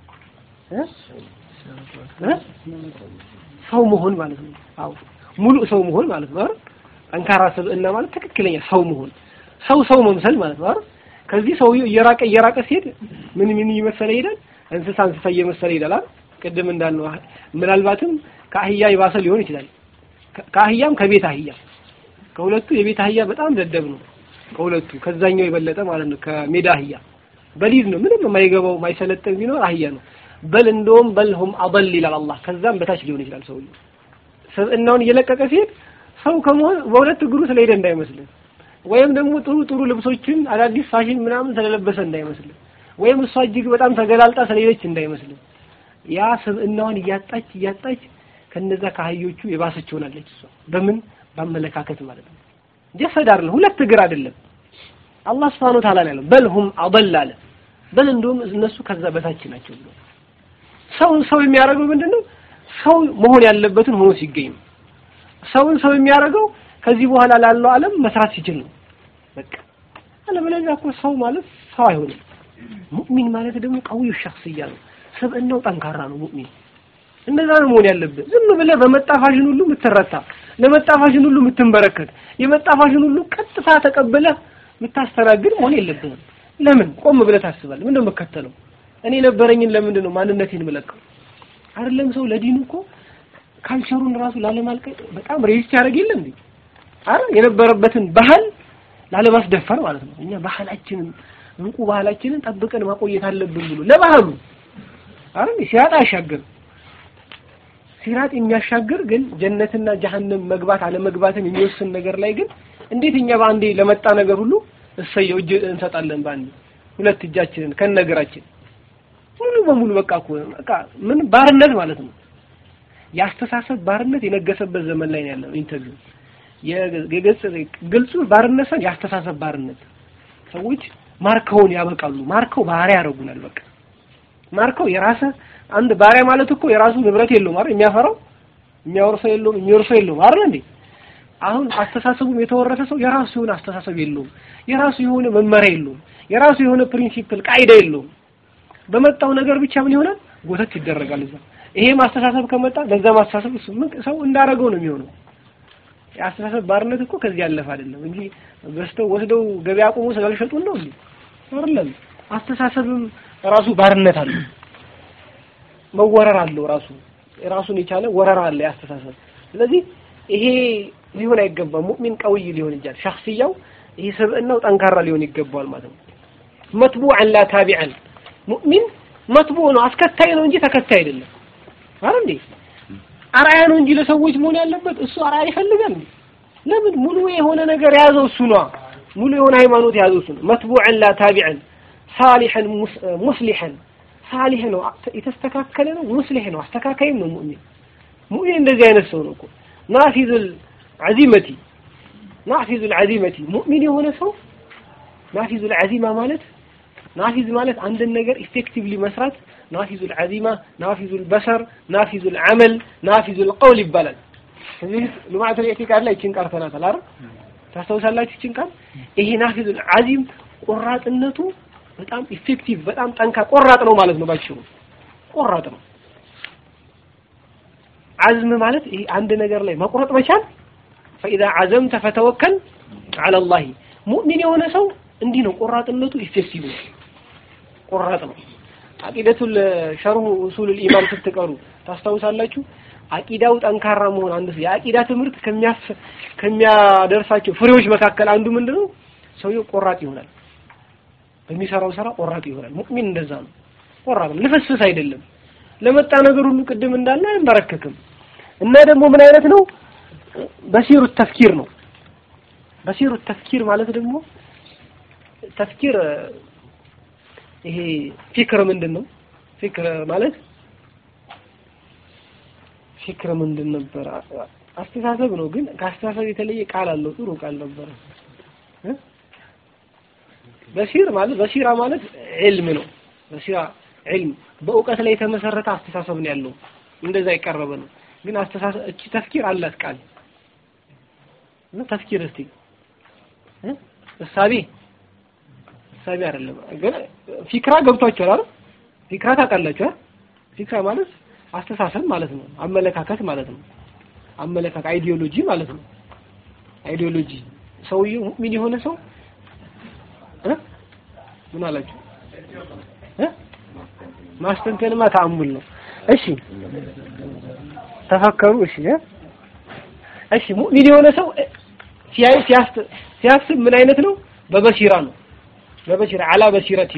ሰው መሆን ማለት ነው አዎ ሙሉ ሰው መሆን ማለት ነው አይደል ጠንካራ ስብዕና ማለት ትክክለኛ ሰው መሆን ሰው ሰው መምሰል ማለት ነው አይደል ከዚህ ሰውዬው እየራቀ እየራቀ ሲሄድ ምን ምን እየመሰለ ይሄዳል እንስሳ እንስሳ እየመሰለ ይሄዳል አይደል ቅድም እንዳልነው ምናልባትም ከአህያ የባሰ ሊሆን ይችላል ከአህያም ከቤት አህያ ከሁለቱ የቤት አህያ በጣም ደደብ ነው ከሁለቱ ከዛኛው የበለጠ ማለት ነው ከሜዳ አህያ በሊድ ነው ምንም የማይገባው የማይሰለጥን ቢኖር አህያ ነው በል እንደውም በልሁም አበል ይላል አላህ ከዛም በታች ሊሆን ይችላል ሰውየው ስብዕናውን እየለቀቀ ሲሄድ ሰው ከመሆን በሁለት እግሩ ስለሄደ እንዳይመስልን ወይም ደግሞ ጥሩ ጥሩ ልብሶችን አዳዲስ ፋሽን ምናምን ስለለበሰ እንዳይመስልን ወይም እሷ እጅግ በጣም ተገላልጣ ስለሄደች እንዳይመስልን ያ ስብዕናዋን እያጣች እያጣች ከነዛ ከአህዮቹ የባሰች ሆናለች እሷ በምን በአመለካከት ማለት ነው ጀሰድ አይደለም ሁለት እግር አይደለም አላህ Subhanahu Ta'ala ያለው በልሁም አضل አለ በል እንደውም እነሱ ከዛ በታች ናቸው ብሎ ሰው ሰው የሚያደርገው ምንድነው ሰው መሆን ያለበትን ሆኖ ሲገኝ ነው ሰውን ሰው የሚያደርገው ከዚህ በኋላ ላለው ዓለም መስራት ሲችል ነው በቃ አለበለዚያ እኮ ሰው ማለት ሰው አይሆንም ሙእሚን ማለት ደግሞ ቀውዩ ሸخصያ ነው ስብዕናው ጠንካራ ነው ሙእሚን እንደዛ ነው መሆን ያለብህ ዝም ብለህ በመጣ ፋሽን ሁሉ የምትረታ ለመጣ ፋሽን ሁሉ የምትንበረከት የመጣ ፋሽን ሁሉ ቀጥታ ተቀብለህ የምታስተናግድ መሆን የለብህም ለምን ቆም ብለህ ታስባለህ ምንድነው የምከተለው እኔ ነበረኝን ለምንድን ነው ማንነቴን የምለቀው አይደለም ሰው ለዲኑ እኮ ካልቸሩን ራሱ ላለማልቀቅ በጣም ሬጅስት ያደርግ የለም እንዴ አረ የነበረበትን ባህል ላለማስደፈር ማለት ነው እኛ ባህላችንን እንቁ ባህላችንን ጠብቀን ማቆየት አለብን ብሎ ለባህሉ አረ ሲራጥ አያሻግር ሲራጥ የሚያሻግር ግን ጀነትና ጀሀነም መግባት አለመግባትን የሚወስን ነገር ላይ ግን እንዴት እኛ በአንዴ ለመጣ ነገር ሁሉ እሰየው እጅ እንሰጣለን በአንዴ ሁለት እጃችንን ከነገራችን ሙሉ በሙሉ በቃ እኮ በቃ ምን ባርነት ማለት ነው የአስተሳሰብ ባርነት የነገሰበት ዘመን ላይ ነው ያለው ኢንተርቪው የገጽ ግልጹ ባርነት ሳይሆን የአስተሳሰብ ባርነት ሰዎች ማርከውን ያበቃሉ ማርከው ባሪያ ያደርጉናል በቃ ማርከው የራሰ አንድ ባሪያ ማለት እኮ የራሱ ንብረት የለውም አይደል የሚያፈራው የሚያወርሰው የለውም የሚወርሰው የለውም አይደል እንዴ አሁን አስተሳሰቡም የተወረሰ ሰው የራሱ የሆነ አስተሳሰብ የለውም የራሱ የሆነ መመሪያ የለውም የራሱ የሆነ ፕሪንሲፕል ቃይዳ የለውም በመጣው ነገር ብቻ ምን ይሆናል ጎተት ይደረጋል እዛ ይሄ ማስተሳሰብ ከመጣ በዛ ማስተሳሰብ እሱ ምን ሰው እንዳረገው ነው የሚሆነው የአስተሳሰብ ባርነት እኮ ከዚህ ያለፈ አይደለም እንጂ በስተው ወስደው ገበያ አቁሞ ስላልሸጡን ነው እንዴ አይደለም አስተሳሰብም ራሱ ባርነት አለው መወረር አለው ራሱ ራሱን የቻለ ወረራ አለ ያስተሳሰብ ስለዚህ ይሄ ሊሆን አይገባም ሙእሚን ቀውይ ሊሆን ይችላል ሸخصያው ይሄ ስብዕናው ጠንካራ ሊሆን ይገባዋል ማለት ነው መትቡዐን ላ ታቢዐን ሙእሚን መትቡ ነው አስከታይ ነው እንጂ ተከታይ አይደለም አይደል እንዴ አርአያ ነው እንጂ ለሰዎች መሆን ያለበት እሱ አርአያ ይፈልጋል እንዴ ለምን ሙሉ የሆነ ነገር የያዘው እሱ ነው ሙሉ የሆነ ሃይማኖት የያዘው እሱ ነው መትቡዐን ላ ታቢዐን ሳሊሐን ሙስሊሐን ሳሊህ ነው የተስተካከለ ነው ሙስሊህ ነው አስተካካይም ነው ሙእሚን ሙእሚን እንደዚህ አይነት ሰው ነው እኮ ናፊዙል ዐዚመቲ ናፊዙል ዐዚመቲ ሙእሚን የሆነ ሰው ናፊዙል ዐዚማ ማለት ናፊዝ ማለት አንድን ነገር ኢፌክቲቭሊ መስራት ናፊዙል ዐዚማ ናፊዙል በሰር ናፊዙል ዐመል ናፊዙል ቀውል ይባላል እዚህ ሉማዕቱል ኢዕቲቃድ ላይ ይችን ቃል ተናታል አይደል ታስታውሳላችሁ ይችን ቃል ይሄ ናፊዙል ዐዚም ቆራጥነቱ በጣም ኢፌክቲቭ በጣም ጠንካ ቆራጥ ነው ማለት ነው ባጭሩ ቆራጥ ነው አዝም ማለት ይሄ አንድ ነገር ላይ መቁረጥ መቻል فاذا عزمت فتوكل على الله ሙእሚን የሆነ ሰው እንዲህ ነው ቆራጥነቱ ኢፌክቲቭ ነው ቆራጥ ነው አቂደቱል ሸርሁ ኡሱል ኢማን ስትቀሩ ታስታውሳላችሁ አቂዳው ጠንካራ መሆን አንድ የአቂዳ ትምህርት ከሚያስ ከሚያደርሳቸው ፍሬዎች መካከል አንዱ ምንድነው ሰውየው ቆራጥ ይሆናል በሚሰራው ስራ ቆራጥ ይሆናል ሙእሚን እንደዛ ነው ቆራጥ ነው ልፍስፍስ አይደለም ለመጣ ነገር ሁሉ ቅድም እንዳለ አይንበረከክም እና ደግሞ ምን አይነት ነው በሲሩ ተፍኪር ነው በሲሩ ተፍኪር ማለት ደግሞ ተፍኪር ይሄ ፊክር ምንድን ነው ፊክር ማለት ፊክር ምንድን ነበር አስተሳሰብ ነው ግን ከአስተሳሰብ የተለየ ቃል አለው ጥሩ ቃል ነበረ በሲር ማለት በሲራ ማለት ዒልም ነው በሲራ ዒልም በእውቀት ላይ የተመሰረተ አስተሳሰብ ነው ያለው እንደዛ የቀረበ ነው ግን አስተሳሰብ እቺ ተፍኪር አላት ቃል እና ተፍኪር እስቲ እሳቤ እሳቤ አይደለም ግን ፊክራ ገብቷችኋል አይደል ፊክራ ታውቃላችሁ ፊክራ ማለት አስተሳሰብ ማለት ነው አመለካከት ማለት ነው አመለካከት አይዲዮሎጂ ማለት ነው አይዲዮሎጂ ሰውየው ሙእሚን የሆነ ሰው ምን አላችሁ ማስተንተንማ ተአሙል ነው እሺ ተፈከሩ እሺ እሺ ሙእሚን የሆነ ሰው ሲያይ ሲያስብ ምን አይነት ነው በበሲራ ነው በበሲራ አላ በሲረቲን ነው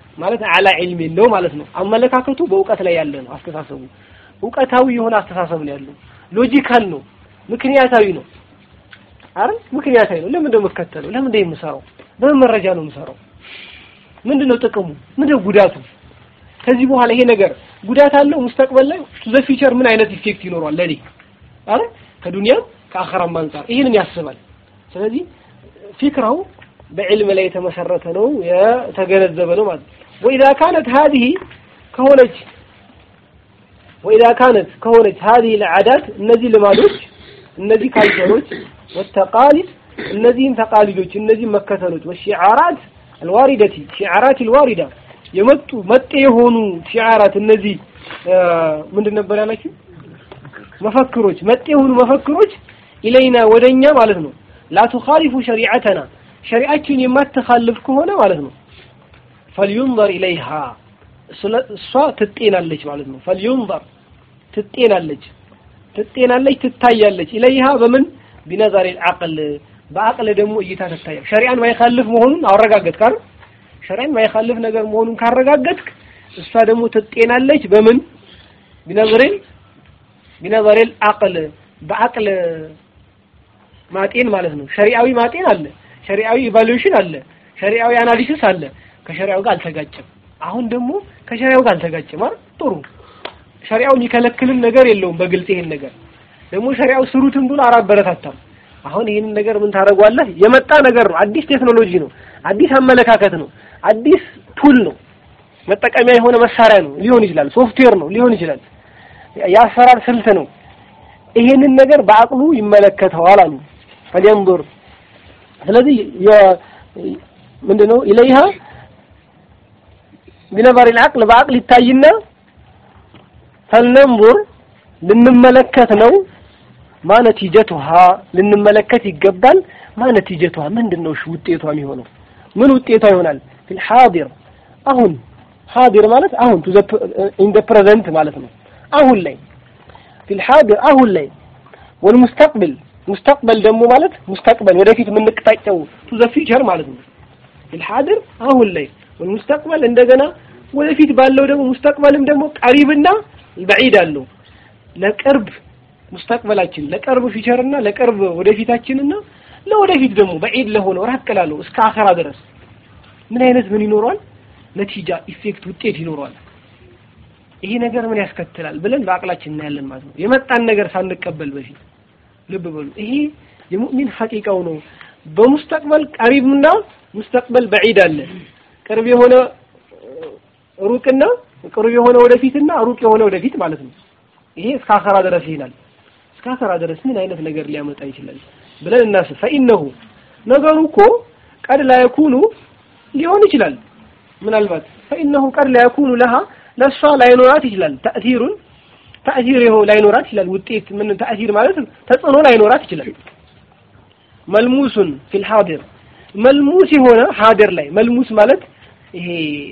ማለት አላ ዒልም ነው ማለት ነው። አመለካከቱ በእውቀት ላይ ያለ ነው። አስተሳሰቡ እውቀታዊ የሆነ አስተሳሰብ ነው ያለው። ሎጂካል ነው፣ ምክንያታዊ ነው። አረ ምክንያታዊ ነው። ለምን ነው የምከተለው? ለምን ነው የምሰራው? በምን መረጃ ነው የምሰራው? ምንድነው ጥቅሙ? ምንድነው ጉዳቱ? ከዚህ በኋላ ይሄ ነገር ጉዳት አለው ሙስተቅበል ላይ ዘ ፊቸር ምን አይነት ኢፌክት ይኖረዋል ለኔ? አረ ከዱንያም ከአኸራም አንጻር ይህንን ያስባል። ስለዚህ ፊክራው በዕልም ላይ የተመሰረተ ነው የተገነዘበ ነው ማለት ነው። ወኢዛ ካነት ሀዚህ ከሆነች ወኢዛ ካነት ከሆነች ሀዚህ ለዓዳት እነዚህ ልማዶች እነዚህ ካልቸሮች ወተቃሊድ እነዚህም ተቃሊዶች እነዚህም መከተሎች ወሺዓራት አልዋሪደቲ ሺዓራት አልዋሪዳ የመጡ መጤ የሆኑ ሺዓራት እነዚህ ምንድን ነበር ያላችሁ መፈክሮች መጤ የሆኑ መፈክሮች ኢለይና ወደኛ ማለት ነው ላ ቱኻሊፉ ሸሪዓተና ሸሪዓችን የማትኻልፍ ከሆነ ማለት ነው ፈልዩንዘር ኢለይሃ እሷ ትጤናለች ማለት ነው ፈልዩንዘር ትጤናለች ትጤናለች ትታያለች ኢለይሃ በምን ቢነዛሪ አቅል በአቅል ደግሞ እይታ ትታያል ሸሪዓን ማይኻልፍ መሆኑን አረጋገጥክ አይደል ሸሪዓን ማይኻልፍ ነገር መሆኑን ካረጋገጥክ እሷ ደግሞ ትጤናለች በምን ቢነዘሬል ቢነዘሬል አቅል በአቅል ማጤን ማለት ነው ሸሪዓዊ ማጤን አለ ሸሪዓዊ ኢቫሉዌሽን አለ ሸሪዓዊ አናሊሲስ አለ ከሸሪዓው ጋር አልተጋጨም አሁን ደግሞ ከሸሪዓው ጋር አልተጋጨም አይደል ጥሩ ሸሪዓው የሚከለክልን ነገር የለውም በግልጽ ይሄን ነገር ደግሞ ሸሪዓው ስሩትን ብሎ አላበረታታም አሁን ይህንን ነገር ምን ታደርገዋለህ የመጣ ነገር ነው አዲስ ቴክኖሎጂ ነው አዲስ አመለካከት ነው አዲስ ቱል ነው መጠቀሚያ የሆነ መሳሪያ ነው ሊሆን ይችላል ሶፍትዌር ነው ሊሆን ይችላል የአሰራር ስልት ነው ይሄንን ነገር በአቅሉ ይመለከተዋል አሉ ፈሊንظር ስለዚህ ምንድነው ኢለይሃ ቢነበር العقل በአቅል ይታይና ፈልነንظር ልንመለከት ነው ማነቲጀቱሃ ልንመለከት ይገባል ማነቲጀቱሃ ምንድነው እሺ ውጤቷ የሚሆነው ምን ውጤቷ ይሆናል ፊል ሐዲር አሁን ሐዲር ማለት አሁን ቱ ዘ ኢን ዘ ፕሬዘንት ማለት ነው አሁን ላይ ፊል ሐዲር አሁን ላይ ወልሙስተቅብል ሙስተቅበል ደግሞ ማለት ሙስተቅበል ወደፊት የምንቅጣጨው ቱ ዘ ፊቸር ማለት ነው ፊል ሐዲር አሁን ላይ ወልሙስተቅበል እንደገና ወደፊት ባለው ደግሞ ሙስተቅበልም ደግሞ ቀሪብና በዒድ አለው ለቅርብ ሙስተቅበላችን ለቅርብ ፊቸርና ለቅርብ ወደፊታችንና ለወደፊት ደግሞ በዒድ ለሆነው ራቅ ላለው እስከ አኸራ ድረስ ምን አይነት ምን ይኖረዋል ነቲጃ ኢፌክት ውጤት ይኖረዋል ይሄ ነገር ምን ያስከትላል ብለን በአቅላችን እናያለን ማለት ነው የመጣን ነገር ሳንቀበል በፊት ልብ በሉ ይሄ የሙእሚን ሐቂቃው ነው በሙስተቅበል ቀሪብና ሙስተቅበል በዒድ አለ ቅርብ የሆነ ሩቅና ቅርብ የሆነ ወደፊትና ሩቅ የሆነ ወደፊት ማለት ነው ይሄ እስከ አኸራ ድረስ ይላል እስከ አኸራ ድረስ ምን አይነት ነገር ሊያመጣ ይችላል ብለን እናስብ ፈኢነሁ ነገሩ እኮ ቀድ ላይኩኑ ሊሆን ይችላል ምናልባት ፈኢነሁ ቀድ ላይኩኑ ለሃ ለሷ ላይኖራት ይችላል ተእሲሩን ተእሲር ይኸው ላይኖራት ይችላል ውጤት ምን ተእሲር ማለት ተጽዕኖ ላይኖራት ይችላል መልሙሱን ፊል ሐዲር መልሙስ የሆነ ሐዲር ላይ መልሙስ ማለት ይሄ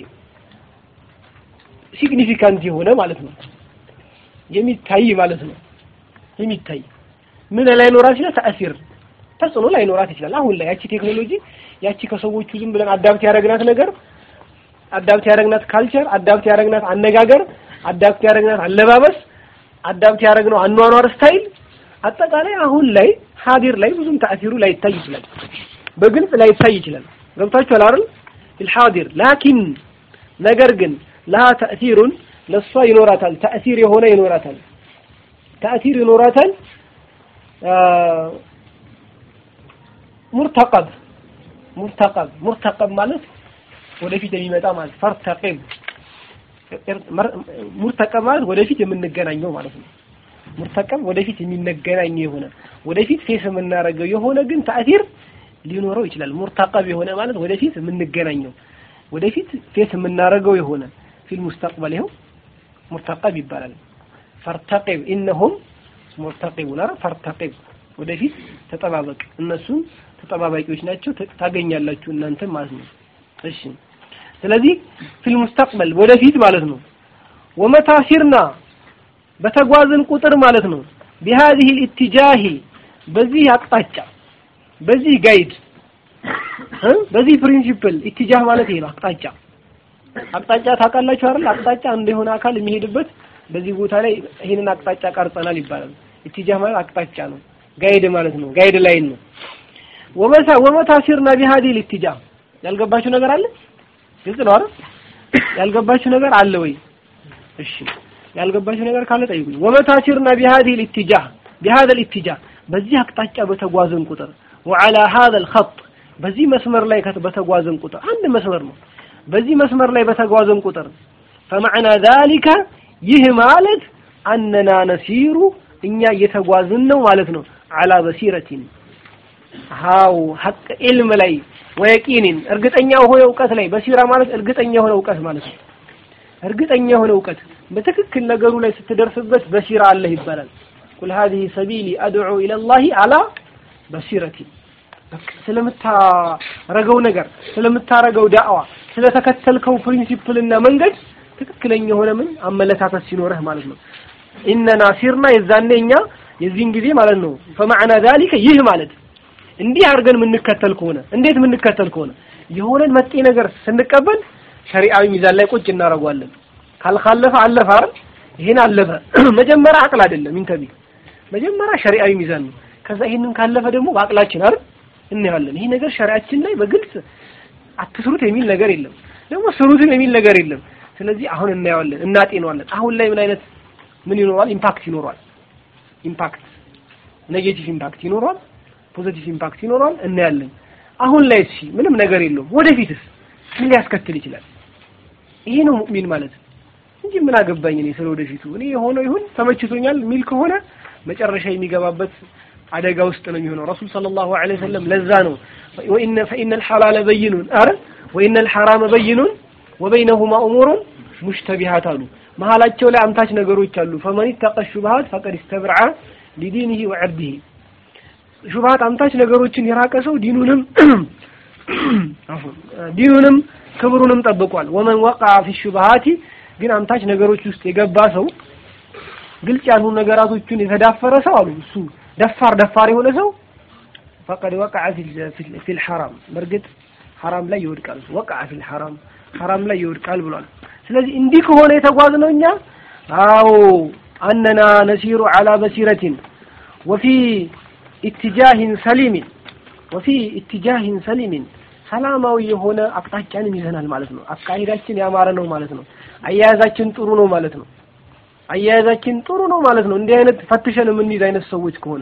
ሲግኒፊካንት የሆነ ማለት ነው የሚታይ ማለት ነው የሚታይ ምን ላይኖራት ይችላል ተእሲር ተጽዕኖ ላይኖራት ይችላል አሁን ላይ ያቺ ቴክኖሎጂ ያቺ ከሰዎቹ ዝም ብለን አዳፕት ያደረግናት ነገር አዳፕት ያደረግናት ካልቸር አዳፕት ያደረግናት አነጋገር አዳፕት ያደረግናት አለባበስ አዳፕት ያደረግነው አኗኗር ስታይል አጠቃላይ አሁን ላይ ሀዲር ላይ ብዙም ተአሲሩ ላይታይ ይችላል በግልጽ ላይታይ ይችላል ገብታችኋል አይደል الحاضر ላኪን ነገር ግን ለሃ ተእሲሩን ለሷ ይኖራታል ተእሲር የሆነ ይኖራታል ተእሲር ይኖራታል ሙርተቀብ ሙርተቀብ ሙርተቀብ ማለት ወደፊት የሚመጣ ማለት ፈርተቂብ ሙርተቀብ ማለት ወደፊት የምንገናኘው ማለት ነው ሙርተቀብ ወደፊት የሚነገናኘው የሆነ ወደፊት ፌስ የምናደርገው የሆነ ግን ተእሲር ሊኖረው ይችላል ሙርተቀብ የሆነ ማለት ወደፊት የምንገናኘው ወደፊት ፌስ የምናደርገው የሆነ ፊል ሙስተቅበል ይኸው ሙርተቀብ ይባላል ፈርተቂብ ኢነሁም ሙርተቂቡን አረ ፈርተቂብ ወደፊት ተጠባበቅ እነሱም ተጠባባቂዎች ናቸው ታገኛላችሁ እናንተ ማለት ነው እሺ ስለዚህ ፊል ሙስተቅበል ወደፊት ማለት ነው ወመታ ሲርና በተጓዝን ቁጥር ማለት ነው بهذه الاتجاه በዚህ አቅጣጫ በዚህ ጋይድ በዚህ ፕሪንሲፕል ኢትጃህ ማለት ይሄ ነው አቅጣጫ አቅጣጫ ታውቃላችሁ አይደል? አቅጣጫ አንድ የሆነ አካል የሚሄድበት በዚህ ቦታ ላይ ይሄንን አቅጣጫ ቀርጸናል ይባላል። ኢትጃህ ማለት አቅጣጫ ነው፣ ጋይድ ማለት ነው። ጋይድ ላይን ነው። ወመታ ወመታ ሲርና ቢሃዲል ኢትጃህ ያልገባችሁ ነገር አለ? ግልጽ ነው አይደል? ያልገባችሁ ነገር አለ ወይ? እሺ ያልገባችሁ ነገር ካለ ጠይቁኝ። ወመታ ሲርና ቢሃዲል ኢትጃህ ቢሃዲል ኢትጃህ በዚህ አቅጣጫ በተጓዘን ቁጥር ወዓላ ሀዘል ኸጥ በዚህ መስመር ላይ በተጓዘን ቁጥር አንድ መስመር ነው። በዚህ መስመር ላይ በተጓዘን ቁጥር ፈመዕና ዛሊከ ይህ ማለት አነና ነሲሩ እኛ እየተጓዝን ነው ማለት ነው። አላ በሲረቲን ሃው ሐቅ ኢልም ላይ ወየቂኒን እርግጠኛ የሆነ እውቀት ላይ በሲራ ማለት እርግጠኛ የሆነ እውቀት ማለት ነው። እርግጠኛ የሆነ እውቀት በትክክል ነገሩ ላይ ስትደርስበት በሲራ አለህ ይባላል። ቁል ሀዚህ ሰቢሊ አድዑ ኢለላሂ አላ በሲረቲን ስለምታረገው ነገር ስለምታረገው ዳዕዋ ስለተከተልከው ፕሪንሲፕልና መንገድ ትክክለኛ የሆነ ምን አመለካከት ሲኖርህ ማለት ነው። ኢነና ሲርና የዛኔ እኛ የዚህን ጊዜ ማለት ነው። ፈማዕና ዛሊከ ይህ ማለት እንዲህ አድርገን የምንከተል ከሆነ እንዴት የምንከተል ከሆነ የሆነን መጤ ነገር ስንቀበል ሸሪዓዊ ሚዛን ላይ ቁጭ እናደርገዋለን። ካልካለፈ አለፈ አይደል? ይሄን አለፈ መጀመሪያ አቅል አይደለም ኢንተቢ መጀመሪያ ሸሪዓዊ ሚዛን ነው። ከዛ ይሄንን ካለፈ ደግሞ በአቅላችን አይደል እናያለን። ይሄ ነገር ሸሪዓችን ላይ በግልጽ አትስሩት የሚል ነገር የለም፣ ደግሞ ስሩትም የሚል ነገር የለም። ስለዚህ አሁን እናየዋለን፣ እናጤነዋለን። አሁን ላይ ምን አይነት ምን ይኖረዋል? ኢምፓክት ይኖረዋል። ኢምፓክት ኔጌቲቭ ኢምፓክት ይኖረዋል፣ ፖዚቲቭ ኢምፓክት ይኖረዋል። እናያለን። አሁን ላይ እሺ ምንም ነገር የለውም። ወደፊትስ ምን ሊያስከትል ይችላል? ይሄ ነው ሙእሚን ማለት እንጂ ምን አገባኝ እኔ ስለ ወደፊቱ እኔ የሆነው ይሁን ተመችቶኛል የሚል ከሆነ መጨረሻ የሚገባበት አደጋ ውስጥ ነው የሚሆነው። ረሱል ሰለላሁ ዐለይሂ ወሰለም ለዛ ነው ወኢነ ፈኢነል ሐላለ በይኑን አረ ወኢነል ሐራመ በይኑን ወበይነሁማ ኡሙሩን ሙሽተቢሃት አሉ። መሀላቸው ላይ አምታች ነገሮች አሉ። ፈመን ተቀ ሹብሃት ፈቀድ ኢስተብርዐ ሊዲኒሂ ወዐርዲሂ ሹብሃት አምታች ነገሮችን የራቀ ሰው ዲኑንም ዲኑንም ክብሩንም ጠብቋል። ወመን ወቀዐ ፊ ሹብሃቲ ግን አምታች ነገሮች ውስጥ የገባ ሰው ግልጽ ያልሆኑ ነገራቶችን የተዳፈረ ሰው አሉ እሱ ደፋር ደፋር የሆነ ሰው ፈቀድ ወቀዐ ፊል ሐራም በእርግጥ ሐራም ላይ ይወድቃል። ወቀዐ ፊል ሐራም ሐራም ላይ ይወድቃል ብሏል። ስለዚህ እንዲህ ከሆነ የተጓዝነው እኛ አዎ አነና ነሲሩ ዐላ በሲረቲን ወፊ ኢትጃሂን ሰሊሚን ወፊ ኢትጃሂን ሰሊሚን ሰላማዊ የሆነ አቅጣጫንም ይዘናል ማለት ነው። አካሄዳችን ያማረ ነው ማለት ነው። አያያዛችን ጥሩ ነው ማለት ነው። አያያዛችን ጥሩ ነው ማለት ነው። እንዲህ አይነት ፈትሸን የምንይዝ አይነት ሰዎች ከሆነ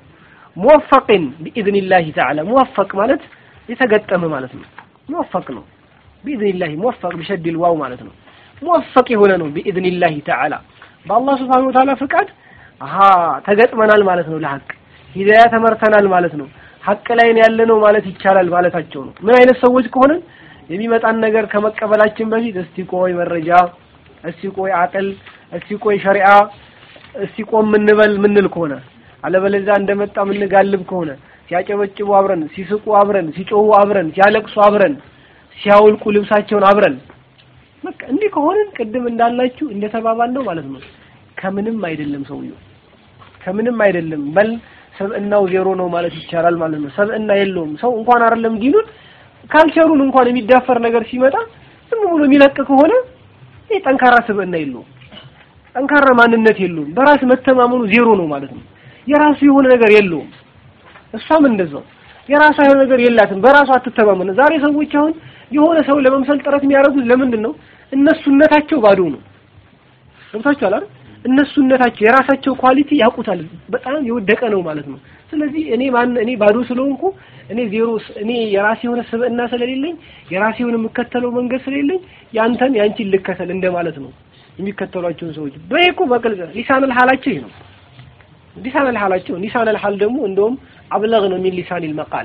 ሙወፈቅን ቢኢዝኒላሂ ተዓላ ሙወፈቅ ማለት የተገጠመ ማለት ነው። ሙወፈቅ ነው ቢኢዝኒላሂ ሙወፈቅ ቢሸድል ዋው ማለት ነው። ሙወፈቅ የሆነ ነው ቢኢዝኒላሂ ተዓላ በአላህ ስብሓነሁ ወተዓላ ፍቃድ አሃ ተገጥመናል ማለት ነው። ለሐቅ ሂዳያ ተመርተናል ማለት ነው። ሐቅ ላይ ያለ ነው ማለት ይቻላል ማለታቸው ነው። ምን አይነት ሰዎች ከሆነን የሚመጣን ነገር ከመቀበላችን በፊት እስቲ ቆይ መረጃ፣ እስቲ ቆይ አቅል እስቲ ቆይ ሸሪዓ እስቲ ቆም ምንበል ምንል ከሆነ አለበለዚያ እንደመጣ ምንጋልብ ከሆነ ሲያጨበጭቡ አብረን፣ ሲስቁ አብረን፣ ሲጮሁ አብረን፣ ሲያለቅሱ አብረን፣ ሲያውልቁ ልብሳቸውን አብረን በቃ እንዲህ ከሆነን ቅድም እንዳላችሁ እንደተባባል ነው ማለት ነው። ከምንም አይደለም ሰውየው ከምንም አይደለም በል ሰብእናው ዜሮ ነው ማለት ይቻላል ማለት ነው። ሰብእና የለውም ሰው እንኳን አይደለም ዲኑን ካልቸሩን እንኳን የሚዳፈር ነገር ሲመጣ ዝም ብሎ የሚለቅ ከሆነ ይህ ጠንካራ ስብእና የለውም። ጠንካራ ማንነት የለውም። በራስ መተማመኑ ዜሮ ነው ማለት ነው። የራሱ የሆነ ነገር የለውም። እሷም እንደዛው የራሷ የሆነ ነገር የላትም። በራሷ አትተማመን። ዛሬ ሰዎች አሁን የሆነ ሰው ለመምሰል ጥረት የሚያደርጉት ለምንድን ነው? እነሱነታቸው ባዶ ነው። ገብታችኋል አይደል? እነሱነታቸው የራሳቸው ኳሊቲ ያውቁታል። በጣም የወደቀ ነው ማለት ነው። ስለዚህ እኔ ማን እኔ ባዶ ስለሆንኩ እኔ ዜሮ እኔ የራሴ የሆነ ስብዕና ስለሌለኝ የራሴ የሆነ የምከተለው መንገድ ስለሌለኝ ያንተን ያንቺን ልከተል እንደማለት ነው። የሚከተሏቸውን ሰዎች በይኩ በቅልጽ ሊሳነል ሐላቸው ይሄ ነው። ሊሳነል ሐላቸው ሊሳነል ሐል ደግሞ እንደውም አብለግ ነው ሚን ሊሳኒል መቃል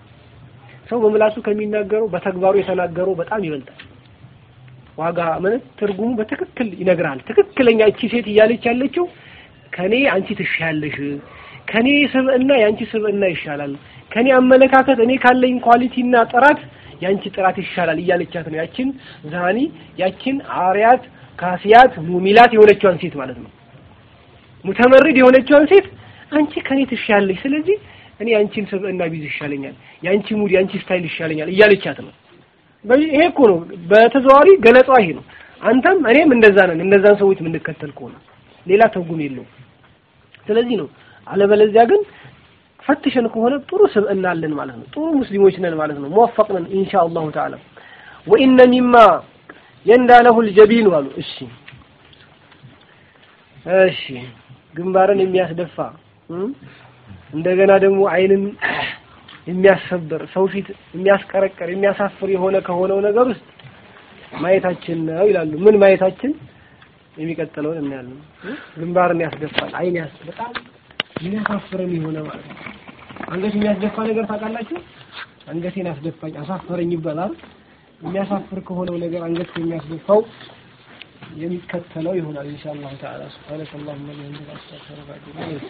ሰው በምላሱ ከሚናገረው በተግባሩ የተናገረው በጣም ይበልጣል። ዋጋ ማለት ትርጉሙ በትክክል ይነግራል። ትክክለኛ እቺ ሴት እያለች ያለችው ከኔ አንቺ ትሻያለሽ፣ ከኔ ስብዕና ያንቺ ስብዕና ይሻላል፣ ከኔ አመለካከት እኔ ካለኝ ኳሊቲና ጥራት ያንቺ ጥራት ይሻላል እያለቻት ነው። ያችን ዛኒ ያችን አርያት ካሲያት ሙሚላት የሆነችዋን ሴት ማለት ነው። ሙተመሪድ የሆነችዋን ሴት አንቺ ከኔ ትሻያለሽ፣ ስለዚህ እኔ ያንቺን ስብዕና ቢዝ ይሻለኛል፣ ያንቺ ሙድ ያንቺ ስታይል ይሻለኛል እያለቻት ነው። ይሄ እኮ ነው በተዘዋዋሪ ገለጻው ይሄ ነው። አንተም እኔም እንደዛ ነን። እነዛን ሰዎች የምንከተል ከሆነ ሌላ ትርጉም የለውም። ስለዚህ ነው። አለበለዚያ ግን ፈትሸን ከሆነ ጥሩ ስብዕና አለን ማለት ነው። ጥሩ ሙስሊሞች ነን ማለት ነው። ሙወፈቅ ነን ኢንሻአላሁ ተዓላ ወኢነ ሚማ የንዳለሁ ልጀቢኑ አሉ። እሺ እሺ ግንባርን የሚያስደፋ እንደገና ደግሞ አይንን የሚያሰብር ሰው ፊት የሚያስቀረቀር የሚያሳፍር የሆነ ከሆነው ነገር ውስጥ ማየታችን ነው ይላሉ። ምን ማየታችን? የሚቀጥለውን እናያለን። ግንባርን ያስደፋል፣ አይን ያስ በጣም የሚያሳፍረን የሆነ ማለት ነው። አንገት የሚያስደፋ ነገር ታውቃላችሁ? አንገቴን አስደፋኝ አሳፈረኝ ይባላል። የሚያሳፍር ከሆነው ነገር አንገት የሚያስደፋው የሚከተለው ይሆናል ኢንሻአላህ ተዓላ ሱብሃነከ አላሁመ ወቢሐምዲከ አስተግፊሩከ